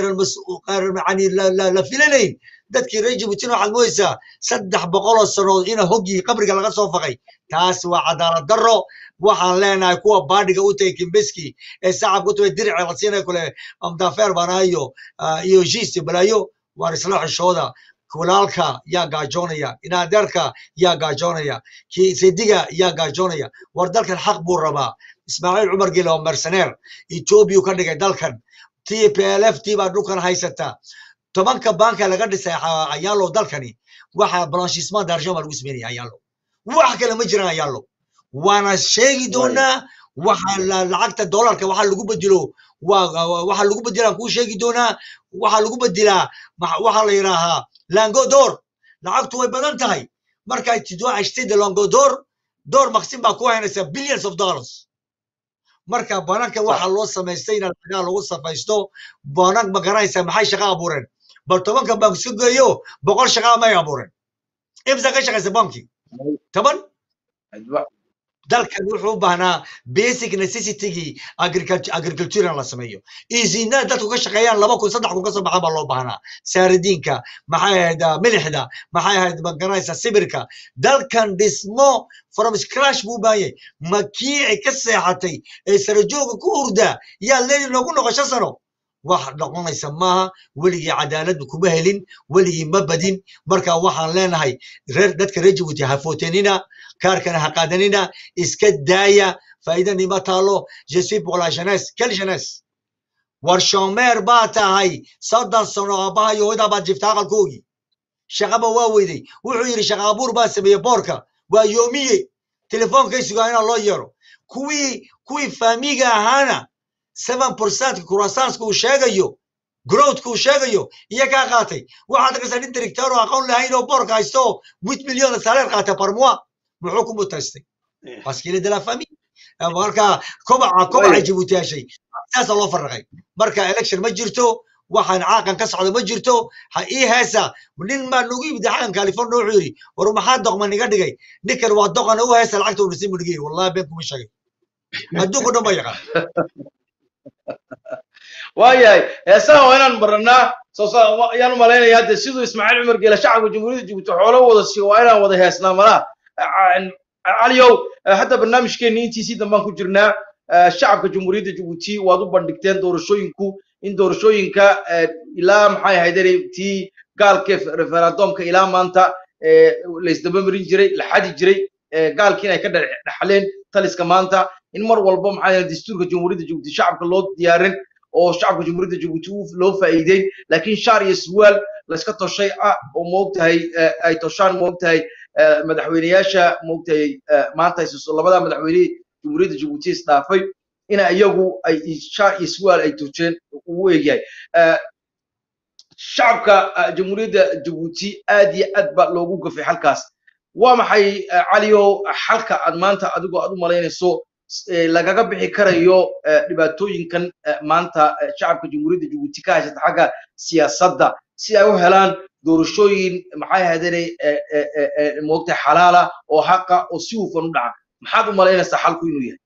yani la filanayn dadkii reer jabuutina waxaad moodaysaa saddex boqoloo sanood ina hoggii qabriga laga soo faqay taas waa cadaalad darro waxaan leenahay kuwa baadhiga u tagay kimbeski ee sacabka u tagay dirica la siinaya kule amdafeer banaayo iyo jiiste balaayo waar isla xishooda kulaalka yaa gaajoonaya inaadeerka yaa gaajoonaya sediga yaa gaajoonaya war dalkan xaq buu rabaa ismaaciil cumar gele oo merceneer ethoobiyu ka dhigay dalkan t p l f t baa dhulkan haysata tobanka banka laga dhisay ayaalo dalkani waxa blanchissement d'argent baa lagu sameynaya ayaalo wax kale ma jiraan ayaalo waana sheegi doonaa waxa lacagta dollarka waxa lagu bedelo waxa lagu bedelaan kuu sheegi doonaa waxa lagu bedelaa waxa la yidhaahaa langodor lacagtu way badan tahay marka tu dois acheter de langodor door maqsin baa ku haynaysa billions of dollars marka bananka waxa loo samaystay in lagaa lagu safaysto banan ma garanaysa maxay shaqa abuureen bal tobanka bank isu geeyo boqol shaqa may abuureen imsa ka shaqaysa banki toban dalkan wuxuu u baahnaa basic necessitygii agricultural la sameeyo isinaa dadku ka shaqeeyaan laba kun saddex kun ka soo baxan baa loo baahnaa saaradiinka maxay ahayd milixda maxay ahayd magaranaysa sibirka dalkan dhismo from scratch buu u baahan yahay makii ay ka seexatay ee sarajooga ku hurdaa yaa leedi noogu noqo shan sano wax noqonaysa maaha weligii cadaalad kuma helin weligii ma badin marka waxaan leenahay reer dadka reer jabuuti ha footenina kaarkana ha qaadanina iska daaya faa'iidani ma taalo je suis pour la jeunesse quelle jeunesse war shomeer baa tahay soddon sano aabbaha iyo hooyada baad jifta aqalkoogii shaqaba waa weyday wuxuu yidhi shaqa abuur baa sameeyey boorka waa yoomiye telefonkay sugaa inaa loo yeero kuwii kuwii faamiga ahaana seven percentka croissanska uu sheegayo growthka uu sheegayo iyo kaa qaatay waxaad arkaysaa nin director oo aqoon lahayn oo boorka haysto wit milyon salaire qaata par mois muxuu ku mutaystay parce qu'il est de la famille marka kobaca kobaca jabuuti heshay saasa loo farraqay marka election ma jirto waxaan caaqan ka socda ma jirto ha ii heesa nin baa nagu yimid xaqan california wuxuu yidhi war maxaa doqman iga dhigay ninkan waa doqana u heesa lacagta uu dhisay buu dhigay wallahi been kuma sheegay adduunku dhan ba yaqaan waayahay heesaha waa inaan baranaa ayaan u malaynayaa de siduu ismaaciil cumar geela shacabka jamhuuriyadda jabuuti xoolo wada siiyo waa inaan wada heesnaa malaa caliyow hadda barnaamijkeenni intiisii dambaan ku jirnaa shacabka jamhuuriyadda jabuuti waad u bandhigteen doorashooyinku in doorashooyinka ilaa maxay ahayd tii gaalka referendumka ilaa maanta laysdaba marin jiray la xadi jiray gaalkii inay ka dhaxleen taliska maanta in mar walba maxay ahayd dastuurka jamhuuriyadda jabuuti shacabka loo diyaarin oo shacabka jamhuuriyadda jabuuti loo faa'iideyn laakiin shaar iyo surwaal layska toshay ah oo moogtahay ay toshaan moogtahay madaxweyneyaasha moogtahay maanta labada madaxweyne jamhuuriyadda jabuuti isdhaafay ina iyagu ay shaar iyo surwaal ay tojeen ugu eegyahay shacabka jamhuuriyadda jabuuti aad iyo aad ba loogu gafay halkaas waa maxay caliyow xalka aad maanta adigoo aad u malaynayso eh, lagaga bixi karayo eh, dhibaatooyinkan eh, maanta eh, shacabka jamhuuriyadda jabuuti ka haysata xagga siyaasadda si ay u helaan doorashooyin maxay ahaydeen moogtay xalaala oo xaqa oo si hufan u dhaca maxaad u malaynaysaa xalku inuu yahay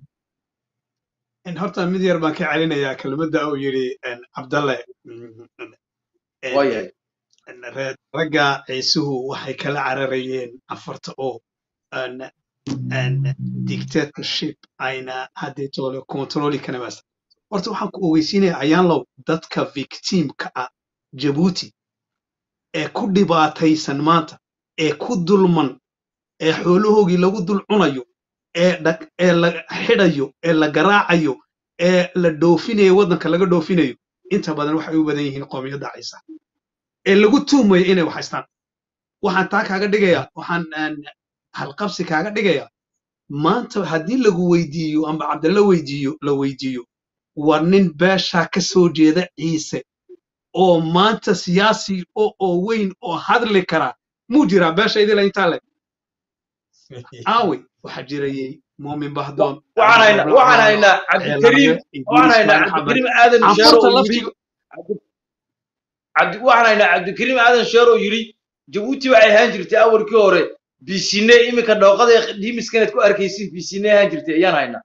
in horta mid yar baan ka celinayaa kelmadda uu yidhi en, cabdalle mm, en, waayahay en, reer- ragga ciisuhu waxay kala cararayeen afarta oo en, en, dictatorship ayna haddii toole controli kanamas horta waxaan ku ogeysiinaya ayaanlow dadka victimka ah jabuuti ee ku dhibaataysan maanta ee ku dulman ee xoolahoogii lagu dul cunayo ee dhag- ee la xidhayo ee la garaacayo ee la dhoofinayo waddanka laga dhoofinayo inta badan waxay u badan yihiin qoomiyadda ciisa ee lagu tuumayo inay wax haystaan waxaan taa kaaga dhigayaa waxaan aan halqabsi kaaga dhigayaa maanta haddii lagu weydiiyo amba cabdalla weydiiyo la weydiiyo waa nin beeshaa ka soo jeeda ciise oo maanta siyaasi oo oo weyn oo hadli kara muu jiraa beesha idila intaa le aawi waxaa jirayey muumin bahdoon waxaan haynaa waxaan haynaa cabdikariim waxaan haynaa cabdikariim aadan sheero anfurta oo yidhi laftiga cabdi waxaan haynaa cabdikariim aadan sheer oo yidhi jabuuti waxay ahaan jirtay awalkii hore bisine iminka dhooqada dhiimiskaneed ku arkaysin bisine ahaan jirtay ayaan haynaa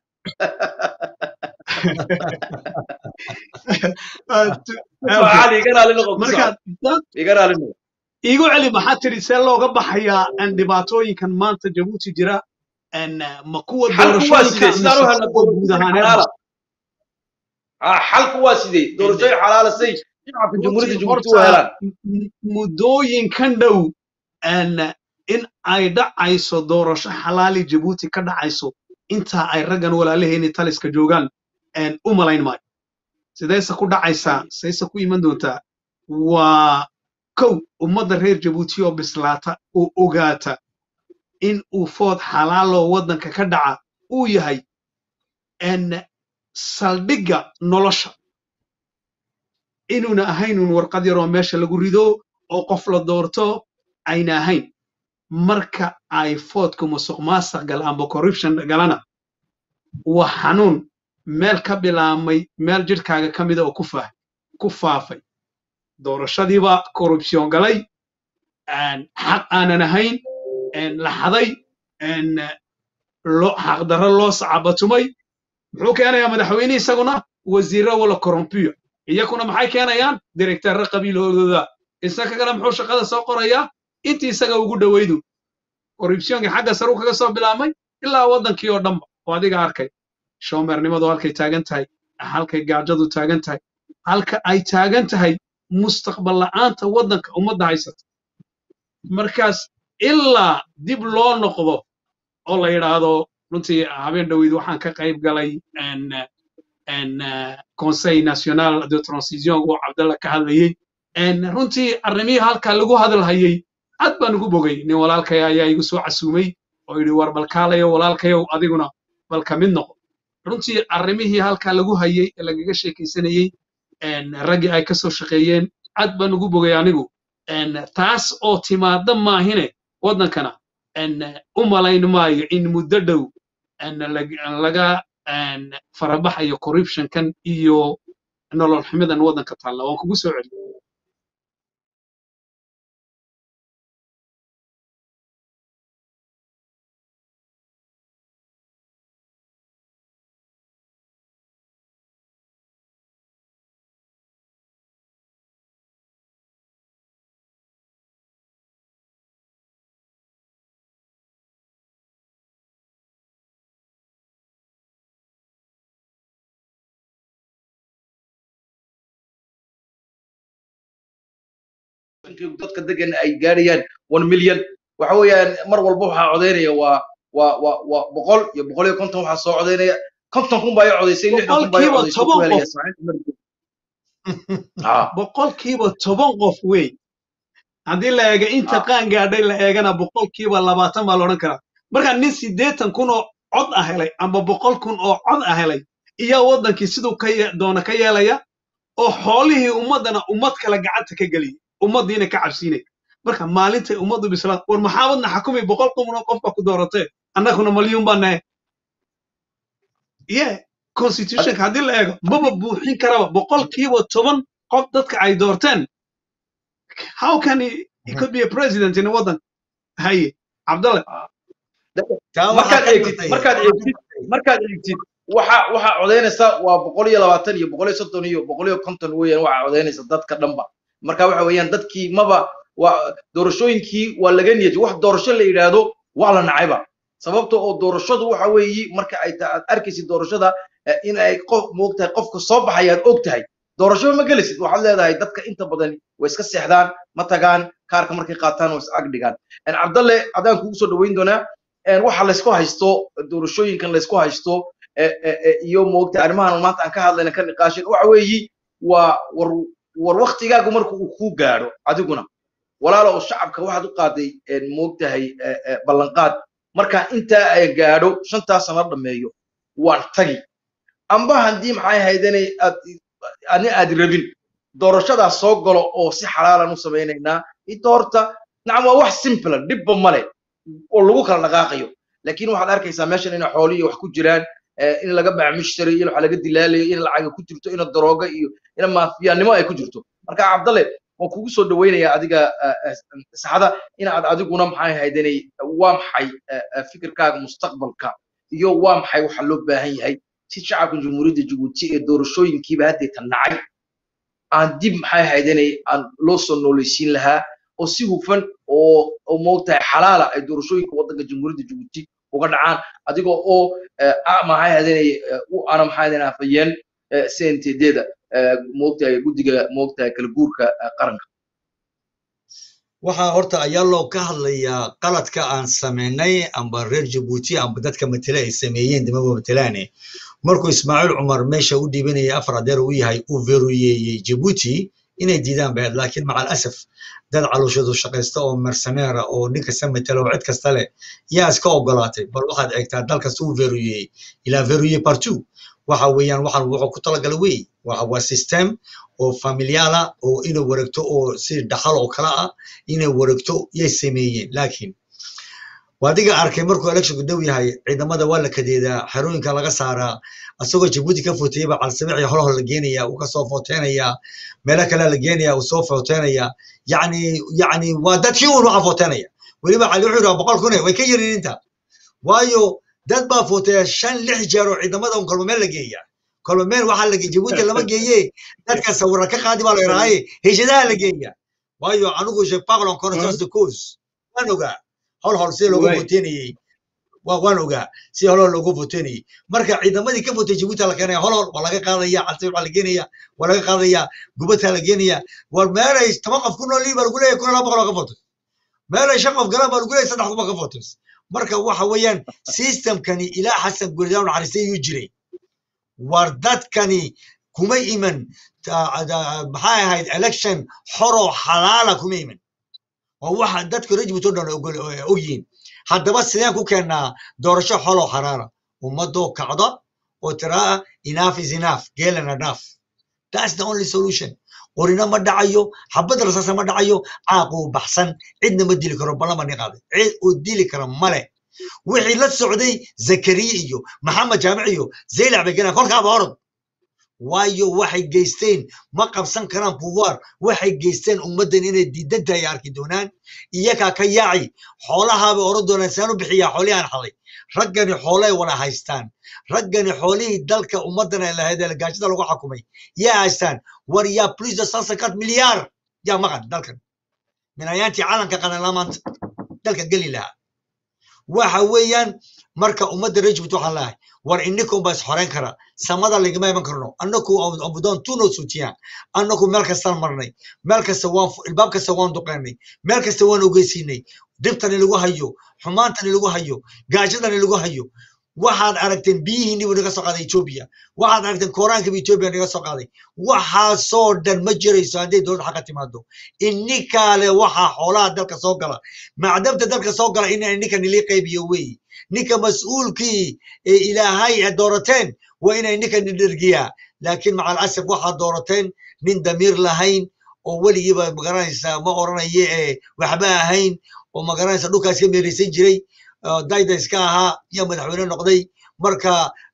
cali iga raali noqo ku marka socod dad iga raali noqo iigu celi maxaa tiri see looga baxayaa aan dhibaatooyinkan maanta jabuuti jira aan ma kuwa xalku waa sidee doorashooyinka sidaan u mise helna kuwa guud doorashooyin ahaaneed xalaala Ah, xalku waa sidee doorashooyin xalaala say shacabka jamhuuriyadda jabuuti u helaan muddooyinkan dhow aan in ay dhacayso doorasho xalaali jabuuti ka dhacayso intaa ay raggan walaalaheeni taliska joogaan aan u malayn maayo sidayse ku dhacaysaa sayse ku iman doontaa waa kow ummadda reer jabuuti oo bislaata oo ogaata in uu food xalaaloo waddanka ka dhaca uu yahay aan saldhigga nolosha inuuna ahayn un warqad yaroo meesha lagu rido oo qof la doorto ayna ahayn marka ay foodku musuq maasuq gal amba corruption galana waa xanuun meel ka bilaabmay meel jidhkaaga ka mida oo ku faah ku faafay doorashadiiba corruption galay aan xaq aanan ahayn aan la xaday aan loo xaqdarro loo sacabatumay muxuu keenayaa madaxweyne isaguna wasiirro wala corrompiyo iyakuna maxay keenayaan direkteerro qabiilhoodooda isaga kale muxuu shaqada soo qorayaa intii isaga ugu dhowaydu corruptionka xagga saru kaga soo bilaabmay ilaa waddankii oo dhanba oo adiga arkay shoomernimadu halkay taagan tahay halkay gaajadu taagan tahay halka ay taagan tahay mustaqbal la'aanta waddanka ummadda haysata markaas ilaa dib loo noqdo oo la yidhaahdo runtii habeen dhoweyd waxaan ka qayb galay en, en, eh, conseil national de transition oo cabdalla ka hadlayey en, runtii arrimihii halkaa lagu hadalhayey aad baan ugu bogay nin walaalkay ayaa igu soo casuumay oo yidhi war balkaalayo walaalkayow adiguna bal ka mid noqo runtii arrimihii halkaa lagu hayey ee lagaga sheekaysanayey en, raggii ay ka soo shaqeeyeen aad baan ugu bogay anigu en, taas oo timaada maahine waddankana en, u malayn maayo in muddo dhow en, lag- laga en, farabaxayo corruptionkan iyo nolol xumidan waddanka taalla waan kugu soo celiyo dadka degan ay gaarayaan one million waxa weeyaan mar walba waxaa codaynaya waa waa waa waa boqol iyo boqol iyo konton waxaa soo codaynaya konton kun baa i codaysay lixdan kun baa i boqolkiiba codaysay ku toban helaya qof saaxiibka markii ha boqolkiiba toban qof wey haddii la eega inta ha qaan gaadhay la eegana boqolkiiba labaatan baa la odhan karaa marka nin siddeetan kun oo cod ah helay amba boqol kun oo cod ah helay iyaa waddankii siduu ka ye- doona ka yeelaya oo xoolihii ummaddana ummad kale gacanta ka geliyay ummaddiina ka cabsiinay marka maalintay ummaddu bislaad war maxaabadna xakumi boqol kun oo qof baa ku dooratee annaguna malyuun baa nahe yeah constitutionka haddii la eego maba buuxin karaba boqolkiiba toban qof dadka ay doorteen how can he, he could be a president in a waddan haye cabdalle taa markaad waxaa ka eegtid batay markaad eegtid markaad eegtid waxa waxa codaynaysa waa boqol iyo labaatan iyo boqol iyo soddon iyo boqol iyo konton weeyaan waxa codaynaysa dadka dhanba marka waxa weeyaan dadkii maba waa doorashooyinkii waa laga niyadi wax doorasho la yidhaahdo waa la nacayba sababta oo doorashadu waxa weeyi marka ay ta- aad arkaysid doorashada eh, in ay qof moogtahay qofka soo baxaya aad og tahay doorasho ma gelisid waxaad leedahay dadka inta badan way iska seexdaan ma tagaan kaarka markay qaataan way is ag dhigaan En cabdalle haddaan kugu soo dhaweyn doonaa en waxa laysku haysto doorashooyinkan laysku haysto eh, eh, eh, iyo moogta arrimahan maanta aan ka hadlayna ka niqaashin waxa weeyi waa war war waktigaagu marka uu kuu gaadho adiguna walaalo oo shacabka waxaad u qaaday en moogtahay eh, eh, ballanqaad marka intaa ay gaadho shantaa sano dhameeyo waan tagi amba haddii maxay ahaydene aad ani aad rabin doorashadaas soo galo oo si xalaalan u samaynaynaa inta horta nacam waa wax simple dhibba male oo lagu kala dhaqaaqayo laakiin waxaad arkaysaa meeshan inay xoolihi wax ku jiraan eh, in laga bacmishtari in wax laga dilaalayo in lacaga ku jirto in darooga iyo in maafiyanimo ay ku jirto marka cabdalle waan kugu soo dhawaynayaa adiga eh, eh, saxada in aad adiguna maxay ahaydanay waa maxay eh, eh, fikirkaaga mustaqbalka iyo waa maxay waxa loo baahan yahay si shacabka jamhuuriyadda jabuuti ee doorashooyinkiiba haddeeta nacay aan dib maxay ahaydanay aan loo soo noolaysiin lahaa oo si hufan oo oo moogtahay xalaala ay doorashooyinka waddanka jamhuuriyadda jabuuti uga dhacaan adigoo oo eh, ah, maxay ahaydanay u ana maxay ahaydanay afayeen cntd-da moogtahay guddiga moogtahay kala guurka eh, qaranka waxaa horta ayaa loo ka hadlayaa qaladka aan samaynay amba reer jabuuti amba dadka matele ay sameeyeen dimaba matelaane markuu ismaaciil cumar meesha u dhiibanayay afar adeer uu yahay uu veruyeeyey jabuuti inay diidaan bahed laakiin macal asaf dad calooshadu shaqaysta oo merceneera oo nin kasta matela oo cid kasta leh yaa iska ogolaatay bal waxaad eegtaa dal kasta uu veruyeeyey ilaa veruye partout waxa weeyaan waxaan wuxuu ku talagalay wey waxa waa system oo familiala oo inay wareegto oo si dhaxal oo kale ah inay wareegto yay sameeyeen laakiin waadiga arkay markuu electionku dhow yahay ciidamada waa la kadeedaa xerooyinka laga saaraa asagoo jabuuti ka foteeyaba calsabixi holhol la geenaya uu kasoo footeynayaa meelo kale la geenaya uu soo footeynayaa yacni yacni waa dadkii uun waxa footeynaya weliba cali wuxuu yidhaha boqol kune way ka yarin inta waayo dad baa footeeya shan lix jeer oo ciidamada un kolba meel la geeya kolba meel waxaa la geeya jabuuti lama geeye dadka sawira ka qaadi baa la yidhaahaye heshadaha la geeya waayo anigu je parle en connaissance de cause waan ogaa hol hol si looga Way. voteynayey wa- waan ogaa si hol hol looga voteynayey marka ciidamadii ka votay jabuuti la keenaya hol hol waa laga qaadaya calsib waa la geenaya waa laga qaadaya gubadta la geenaya war meelay toban qof ku noolii baa lagu leeyahay kun iyo laba boqol oo ka votes meelay shan qof galaan baa lagu leeyahay saddex kun baa ka votes marka waxa weeyaan systemkani ilaa xasan guridaan naxariistay ayuu jiray war dadkani kuma iman ta- da- maxay ahayd election xoroo xalaala kuma iman oo waxa dadka reer jabuuti oo dhan ogol- oo ogyihiin haddaba sideen ku keennaa doorasho xoloo xaraara ummadoo kacda oo tiraa enough is enough geelan enough that's the only solution qorina ma dhacayo xabad rasaasa ma dhacayo caaquu baxsan cidna ma dili karo ballama ni qaaday cid uu dili kara male wixii la socday zakariya iyo maxamed jaamic iyo zaylac bay galaan kolkaaba orod waayo waxay geysteen ma qabsan karaan pouvoir waxay geysteen ummaddan inay diidan tahay arki doonaan iyagaa ka yaaci xoolahaabay oran doonaan saan u bixiyaa xoolihii aan xalay raggani xoolay wada haystaan raggani xoolihii dalka ummaddan ay lahayd ee gaajada lagu xakumay yaa haystaan war yaa plus de cent cinquante milyaar yaa maqan dalkan minayaantii calanka qadanlaa maanta dalka geli lahaa waxa weeyaan marka ummadda reer jabuuti waxaan leeyahay war ininkum baa is xoreyn kara samada lagama iman karno annaku abudoon tuno suutiyaan annaku meel kastaan marnay meel kasta waan fu- ilbaab kasta waan duqeynay meel kasta waan ogeysiinay dhibtani lagu hayo xumaantani lagu hayo gaajadani lagu hayo waxaad aragteen biyihii nibu naga soo qaaday etoobiya waxaad aragteen koraankiiba etoobiya naga soo qaaday waxaasoo dhan ma jirayso hadday dowladda xaqa timaado ininkaale waxaa xoolaha dalka soo gala macdamta dalka soo gala in ninka nilii qaybiyo weeye ninka mas-uulkii ee ilaahay ay doorateen waa inay ninka nidhergiyaa laakiin macal asaf waxaad doorateen nin damiir lahayn oo weligiiba magaranaysa ma oranaye ee waxba ahayn oo magaranaysa dhulkaas ka meeraysan jiray oo dayda iska ahaa iyo madaxweyne noqday marka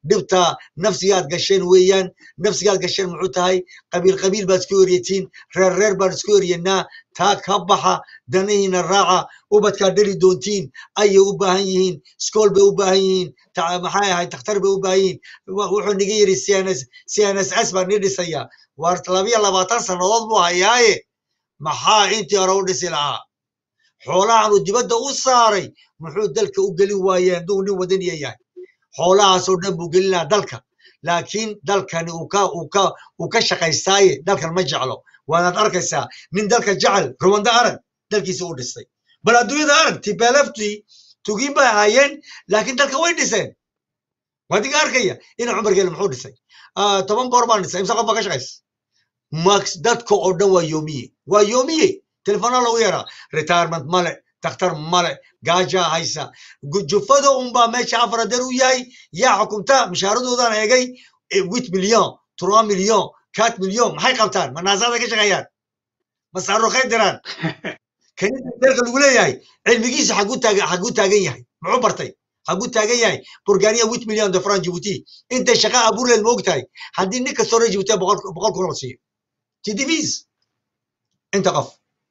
dhibta nafsigaad gasheen weeyaan nafsigaad gasheen muxuu tahay qabiil qabiil baad isku eryatiin reer reer baan isku eryanaa taa ka baxa danihiina raaca ubadkaad dhali doontiin ayay u baahan yihiin iskool bay u baahan yihiin ta- maxay ahayd takhtar bay u baahan yihiin Wa- wuxuu niga yidhi cns cnss baa nii dhisaya waar labiyo labaatan sannadood buu hayaaye maxaa intii hore u dhisi lahaa xoolahan uu dibadda u saaray muxuu dalka u gelin waayee hadduu nin wadaniya yahay xoolahaasoo dhan buu gelin lahaa dalka laakiin dalkani uu ka uu ka uu ka shaqaystaaye dalkan ma jeclo waanaad arkaysaa nin dalka jecel ruwanda arag dalkiisa u dhistay bal adduunyada arag tibeleftii tugiin bay ahaayeen laakiin dalka way dhiseen waa diga arkaya ina cumar geele muxuu dhisay Ah, toban goor baan dhisay imse qof baa ka shaqaysa max dadka oo dhan waa yoomiye waa yoomiye telefoona lagu yaraa retirement male dakhtar male gaaja haysa Gu- jufada unbaa meesha afar adeer u yahay yaa xukumta mishaaradoodan eegay wit milyon trois milyon kat milyon maxay qabtaan ma naasaada ka shaqeeyaan ma saaruqay diraan kanida dalka lagu leeyahay cilmigiisa xaguu taagan xaguu taagan yahay muxuu bartay xaguu taagan yahay burganiya wit milyon de fran jibuuti intay shaqa abuurleed ma ogtahay haddii nin kastoo reer jibuuti boqol boqol kun la siiyo tdvs inta qof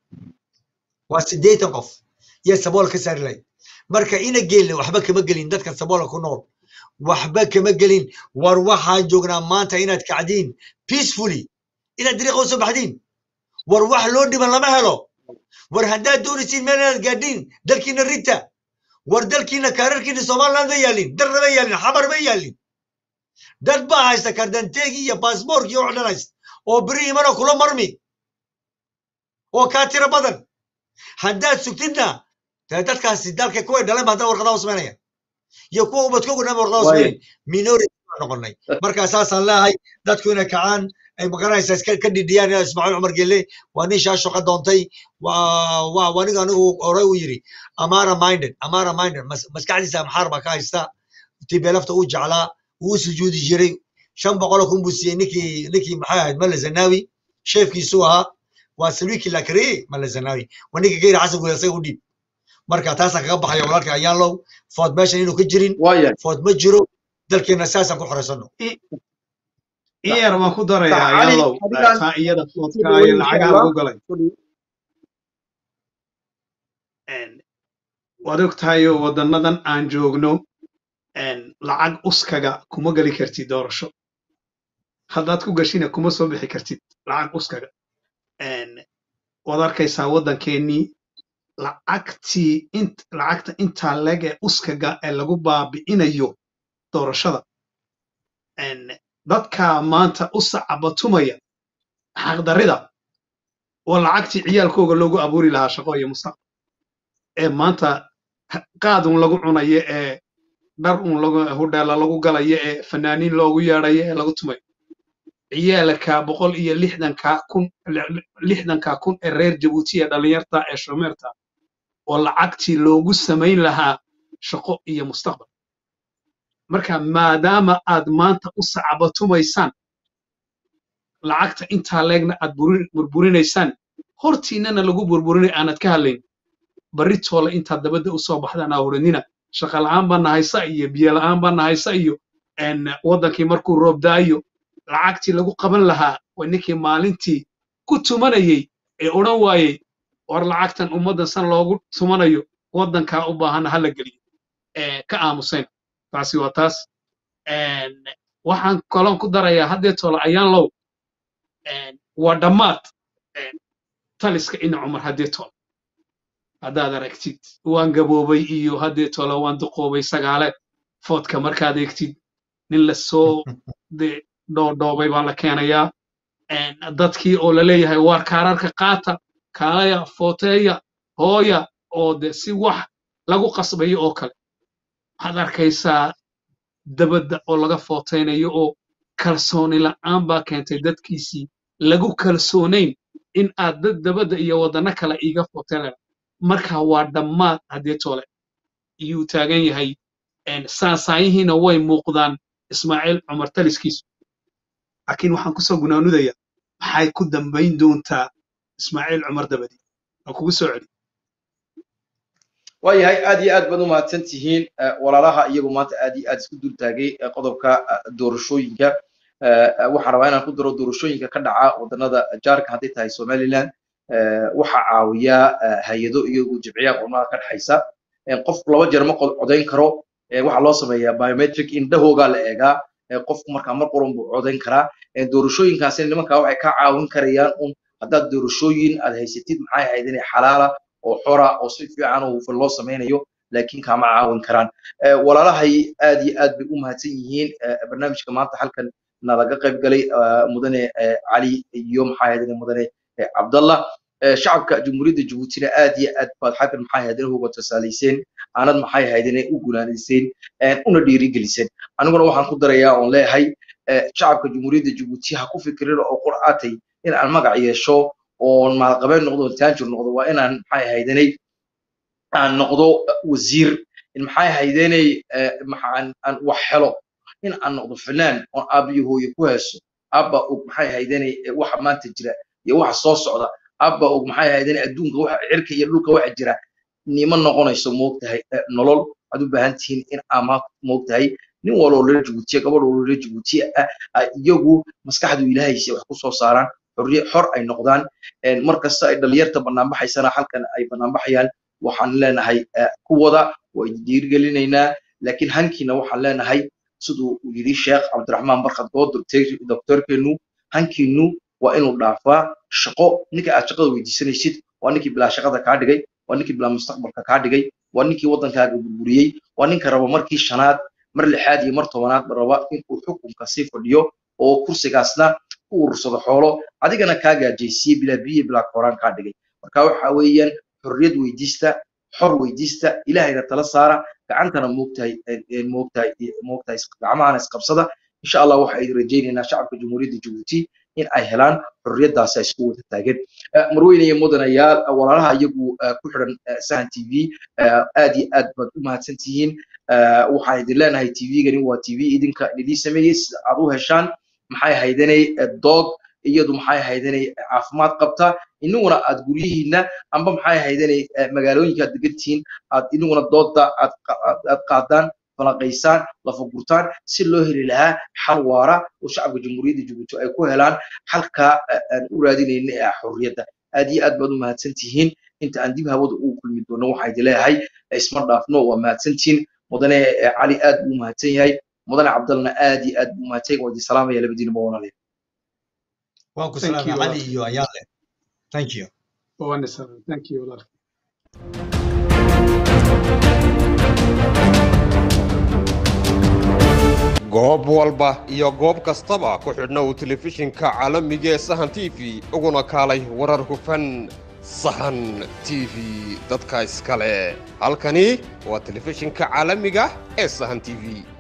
waa siddeetan qof iyo sabool ka saari lahayd marka ina geelna waxba kama gelin dadka saboola ku nool waxba kama gelin war waxaan joognaa maanta inaad kacdiin peacefully inaad dariiqa usoo baxdiin war wax loo dhiban lama helo war haddaad doonaysiin meel inaad gaadhiin dalkiina rita war dalkiina kaararkiina somaliland ma yaalin darna ma yaalin xamar ma yaalin dad baa haysta kardanteegii iyo baasboorkii oo dhan haysta oo beri imana kula marmi oo kaa tiro badan haddaad sugtidna dee dadkaasi dalka kuway dhaleen ba haddana warqadaha u samaynaya iyo kuwa ubadkoogu dhan ba warqadaha u Waaye. samaynay minority baan noqonay marka saasaan leeyahay dadku inay kacaan ay magaranaysaa iska ka dhidhiyaan ina ismaaciil cumar gelle waa nin shaa shaqo doontay waa waa waa aniga anigu horey u yidhi amara minded amara minded mas- maskaxdiisa amxaar baa ka haysta tibelafta uu jeclaa wuu sujuudi jiray shan boqoloo kun buu siiyey ninkii ninkii maxay ahayd male zanawi sheefkiisuu ahaa waa salwiikii la kariyey male zanawi waa ninka geyra xasan guud isaga u dhiib marka taasaan kaga baxaya walaalka ayaanlow food meeshan inuu ka jirin waaya food ma jiro dalkeena saasaan ku xoraysano iyar waan ku darayaa Cali, yalow adigaan- taa iyada foodka Sida iyo weyn, lacagaa insha lagu galay Een, waad og tahay oo waddannadan aan joogno een, lacag uskaga kuma geli kartid doorasho haddaad ku gashina kuma soo bixi kartid lacag uskaga Een, waad arkaysaa waddankeennii lacagtii int lacagta intaa leg ee uskaga ee lagu baabi'inayo doorashada Een, dadka maanta u sacabatumaya xaqdarrida oo lacagtii ciyaalkooga loogu abuuri lahaa shaqo iyo mustaqbal ee maanta qaad un lagu cunayo ee dhar un lagu hudheela lagu galayo ee fanaaniin loogu yeedhayo ee lagu tumayo ciyaalka boqol iyo lixdanka kun lixdanka kun ee reer jabuuti ee dhallinyarta ee shomeerta oo lacagtii loogu samayn lahaa shaqo iyo mustaqbal marka maadaama aad maanta u sacabatumaysaan lacagta intaa leegna aad buri- burburinaysaan hortiinana lagu burburinay aanad ka hadlayn barri toole intaad dabadda u soo baxdaan aa odhanina shaqa la'aan baa nahaysa iyo biyo la'aan baa nahaysa iyo een, waddankii markuu roob da'ayo lacagtii lagu qaban lahaa waa ninkii maalintii ku tumanayey ee odhan waayey war lacagtan ummaddan san loogu tumanayo waddankaa u baahan hala geliyo ee ka aamuseen taasi waa taas Een, waxaan kaloon ku darayaa haddee toole ayaan low een, waa dhammaad een, taliska ina cumar haddee toole haddaad aragtid waan gaboobay iyo haddee toole waan duqoobay sagaale foodka markaad eegtid nin la soo de dhoodhoobay baa la keenayaa Een, dadkii oo la leeyahay waar kaararka qaata kaalaya footeeya hooya oo de si wax lagu qasbayo oo kale waxaad arkaysaa dabadda oo laga footaynayo oo kalsooni la'aan baa keentay dadkiisii lagu kalsoonayn in aad dad dabadda iyo waddanno kale iiga footaynaya marka waa dhammaad haddee toole iyuu taagan yahay Een, saasaayihiina way muuqdaan ismaaciil cumar taliskiisu laakiin waxaan kusoo gunaanudaya maxay ku dambayn doontaa ismaaciil cumar dabadi waan kugu soo celi waayahay aad iyo aad baad u mahadsan tihiin eh, walaalaha iyagu maanta aad iyo aad isku dul taagay eh, qodobka eh, doorashooyinka Eh, eh, waxaan rabaa inaan ku daro doorashooyinka ka dhaca waddanada jaarka hadday tahay somaliland eh, waxaa caawiya eh, hay-ado iyagu jimciyaha qurmada ka dhexaysa Eh, qofku laba jeer ma qod- codayn karo Eh, waxaa loo sameeyaa biometric indhahoogaa la eegaa Eh, qofku markaa mar quran buu codayn karaa Eh, doorashooyinkaasina nimankaa waxay ka caawin karayaan un haddaad doorashooyin aad haysatid maxay ahayd inay xalaala oo xora oo si fiican oo hufan loo sameynayo laakiin kaama caawin karaan Eh, walaalahay aad iyo aad bay u mahadsan yihiin eh, barnaamijka maanta halkan nalaga qayb galay eh, mudane eh, cali iyo maxaa ahayd mudane eh, cabdallah Eh, shacabka jamhuuriyadda jabuutina aad iyo aad baad xaggan maxay ahayd uga tusaalayseen aanad maxay ahayd inay u gunaanayseen eh, una dhiirigeliseen aniguna waxaan ku darayaa oon leeyahay eh, shacabka jamhuuriyadda jabuuti ha ku fikirin oo qur'aatay in aan magac yeesho oon maalqabeen noqdo oon taanjir noqdo waa inaan maxay ahayd inay aan noqdo wasiir in maxay ahaydeenay maxaan aan wax helo in aan noqdo fanaan oon aabbiyo hooyo ku heeso aabba og maxay ahaydeenay waxa maanta jira iyo waxa soo socda aabba og maxay ahaydeenay adduunka waxa cirka iyo dhulka waxa jira nima noqonayso moogtahay eh, nolol waxaad u baahan tihiin in ama moogtahay nin waloo reer jabuutiya gabadh waloo reer jabuutiya ah ay iyagu maskaxdu ilaahaysa wax ku soo saaraan xorriye xor ay noqdaan een, mar kasta ay dhalinyarta banaanbaxaysana halkan ay banaanbaxayaan waxaan leenahay eh, kuwada waa idin dhiirigelinaynaa laakiin hankiina waxaan leenahay siduu uu yidhi sheekh cabdiraxmaan barkad oo doctor- doctorkeenu hankiinu waa inuu dhaafaa shaqo ninka aad shaqada weydiisanaysid waa ninkii bilaa shaqada kaa dhigay waa ninkii bilaa mustaqbalka kaa dhigay waa ninkii waddankaaga burburiyey waa ninka raba markii shanaad mar lixaad iyo mar tobanaad raba inuu xukunka sii fadhiyo oo kursigaasna ku urursado xoolo adigana kaa gaajaysiye bilaa biyo bilaa kooraan kaa dhigay marka waxa weeyaan xorriyad weydiista xor weydiista ilaahayna tala saara gacantana moogtahay moogtahay moogtahay gacmahana isqabsada insha allah waxa ay rajaynaynaa shacabka jamhuuriyadda jabuuti in ay helaan xorriyaddaasi ay isku wada taageen Eh, marweyne iyo mudanayaal eh, walaalaha iyagu eh, ku xidhan eh, sahan t v eh, aad iyo aad baad u mahadsan tihiin Eh, waxaan idin leenahay t v-gani waa t v idinka idin sameeyey sida aad u heshaan maxay ahaydanay eh, dood iyadu maxay ahaydanay caafimaad qabta inaguna aad guryihiina amba maxay ahaydanay eh, magaalooyinka aad degan tihiin aad inaguna dooda aad qa- aad- aad qaadaan falanqaysaan lafagurtaan si loo heli lahaa xal waara oo shacabka jamhuuriyadda jabuuti ay ku helaan xalka eh, aan u raadinayna ee ah xorriyadda aad iyo aad baad u mahadsan tihiin inta aan dib hawada ugu kulmi doono waxaa idin leeyahay eh, isma dhaafno waa mahadsantihiin mudane eh, cali aad buu u mahadsan yahay mudane cabdalna aad iyo aad buu u mahadsan yahay waa idin salaamaya labadiinaba walaalayaal waan ku Thank salaamay you, cali Walaalkay. iyo ayaale thank you Waana salaam. Thank you, walaalkay. goob walba iyo goob kastaba ku xidhna uu telefishinka caalamiga ee sahan t v uguna kaalay warar hufan sahan t v dadka iskale halkani waa telefishinka caalamiga ee sahan t v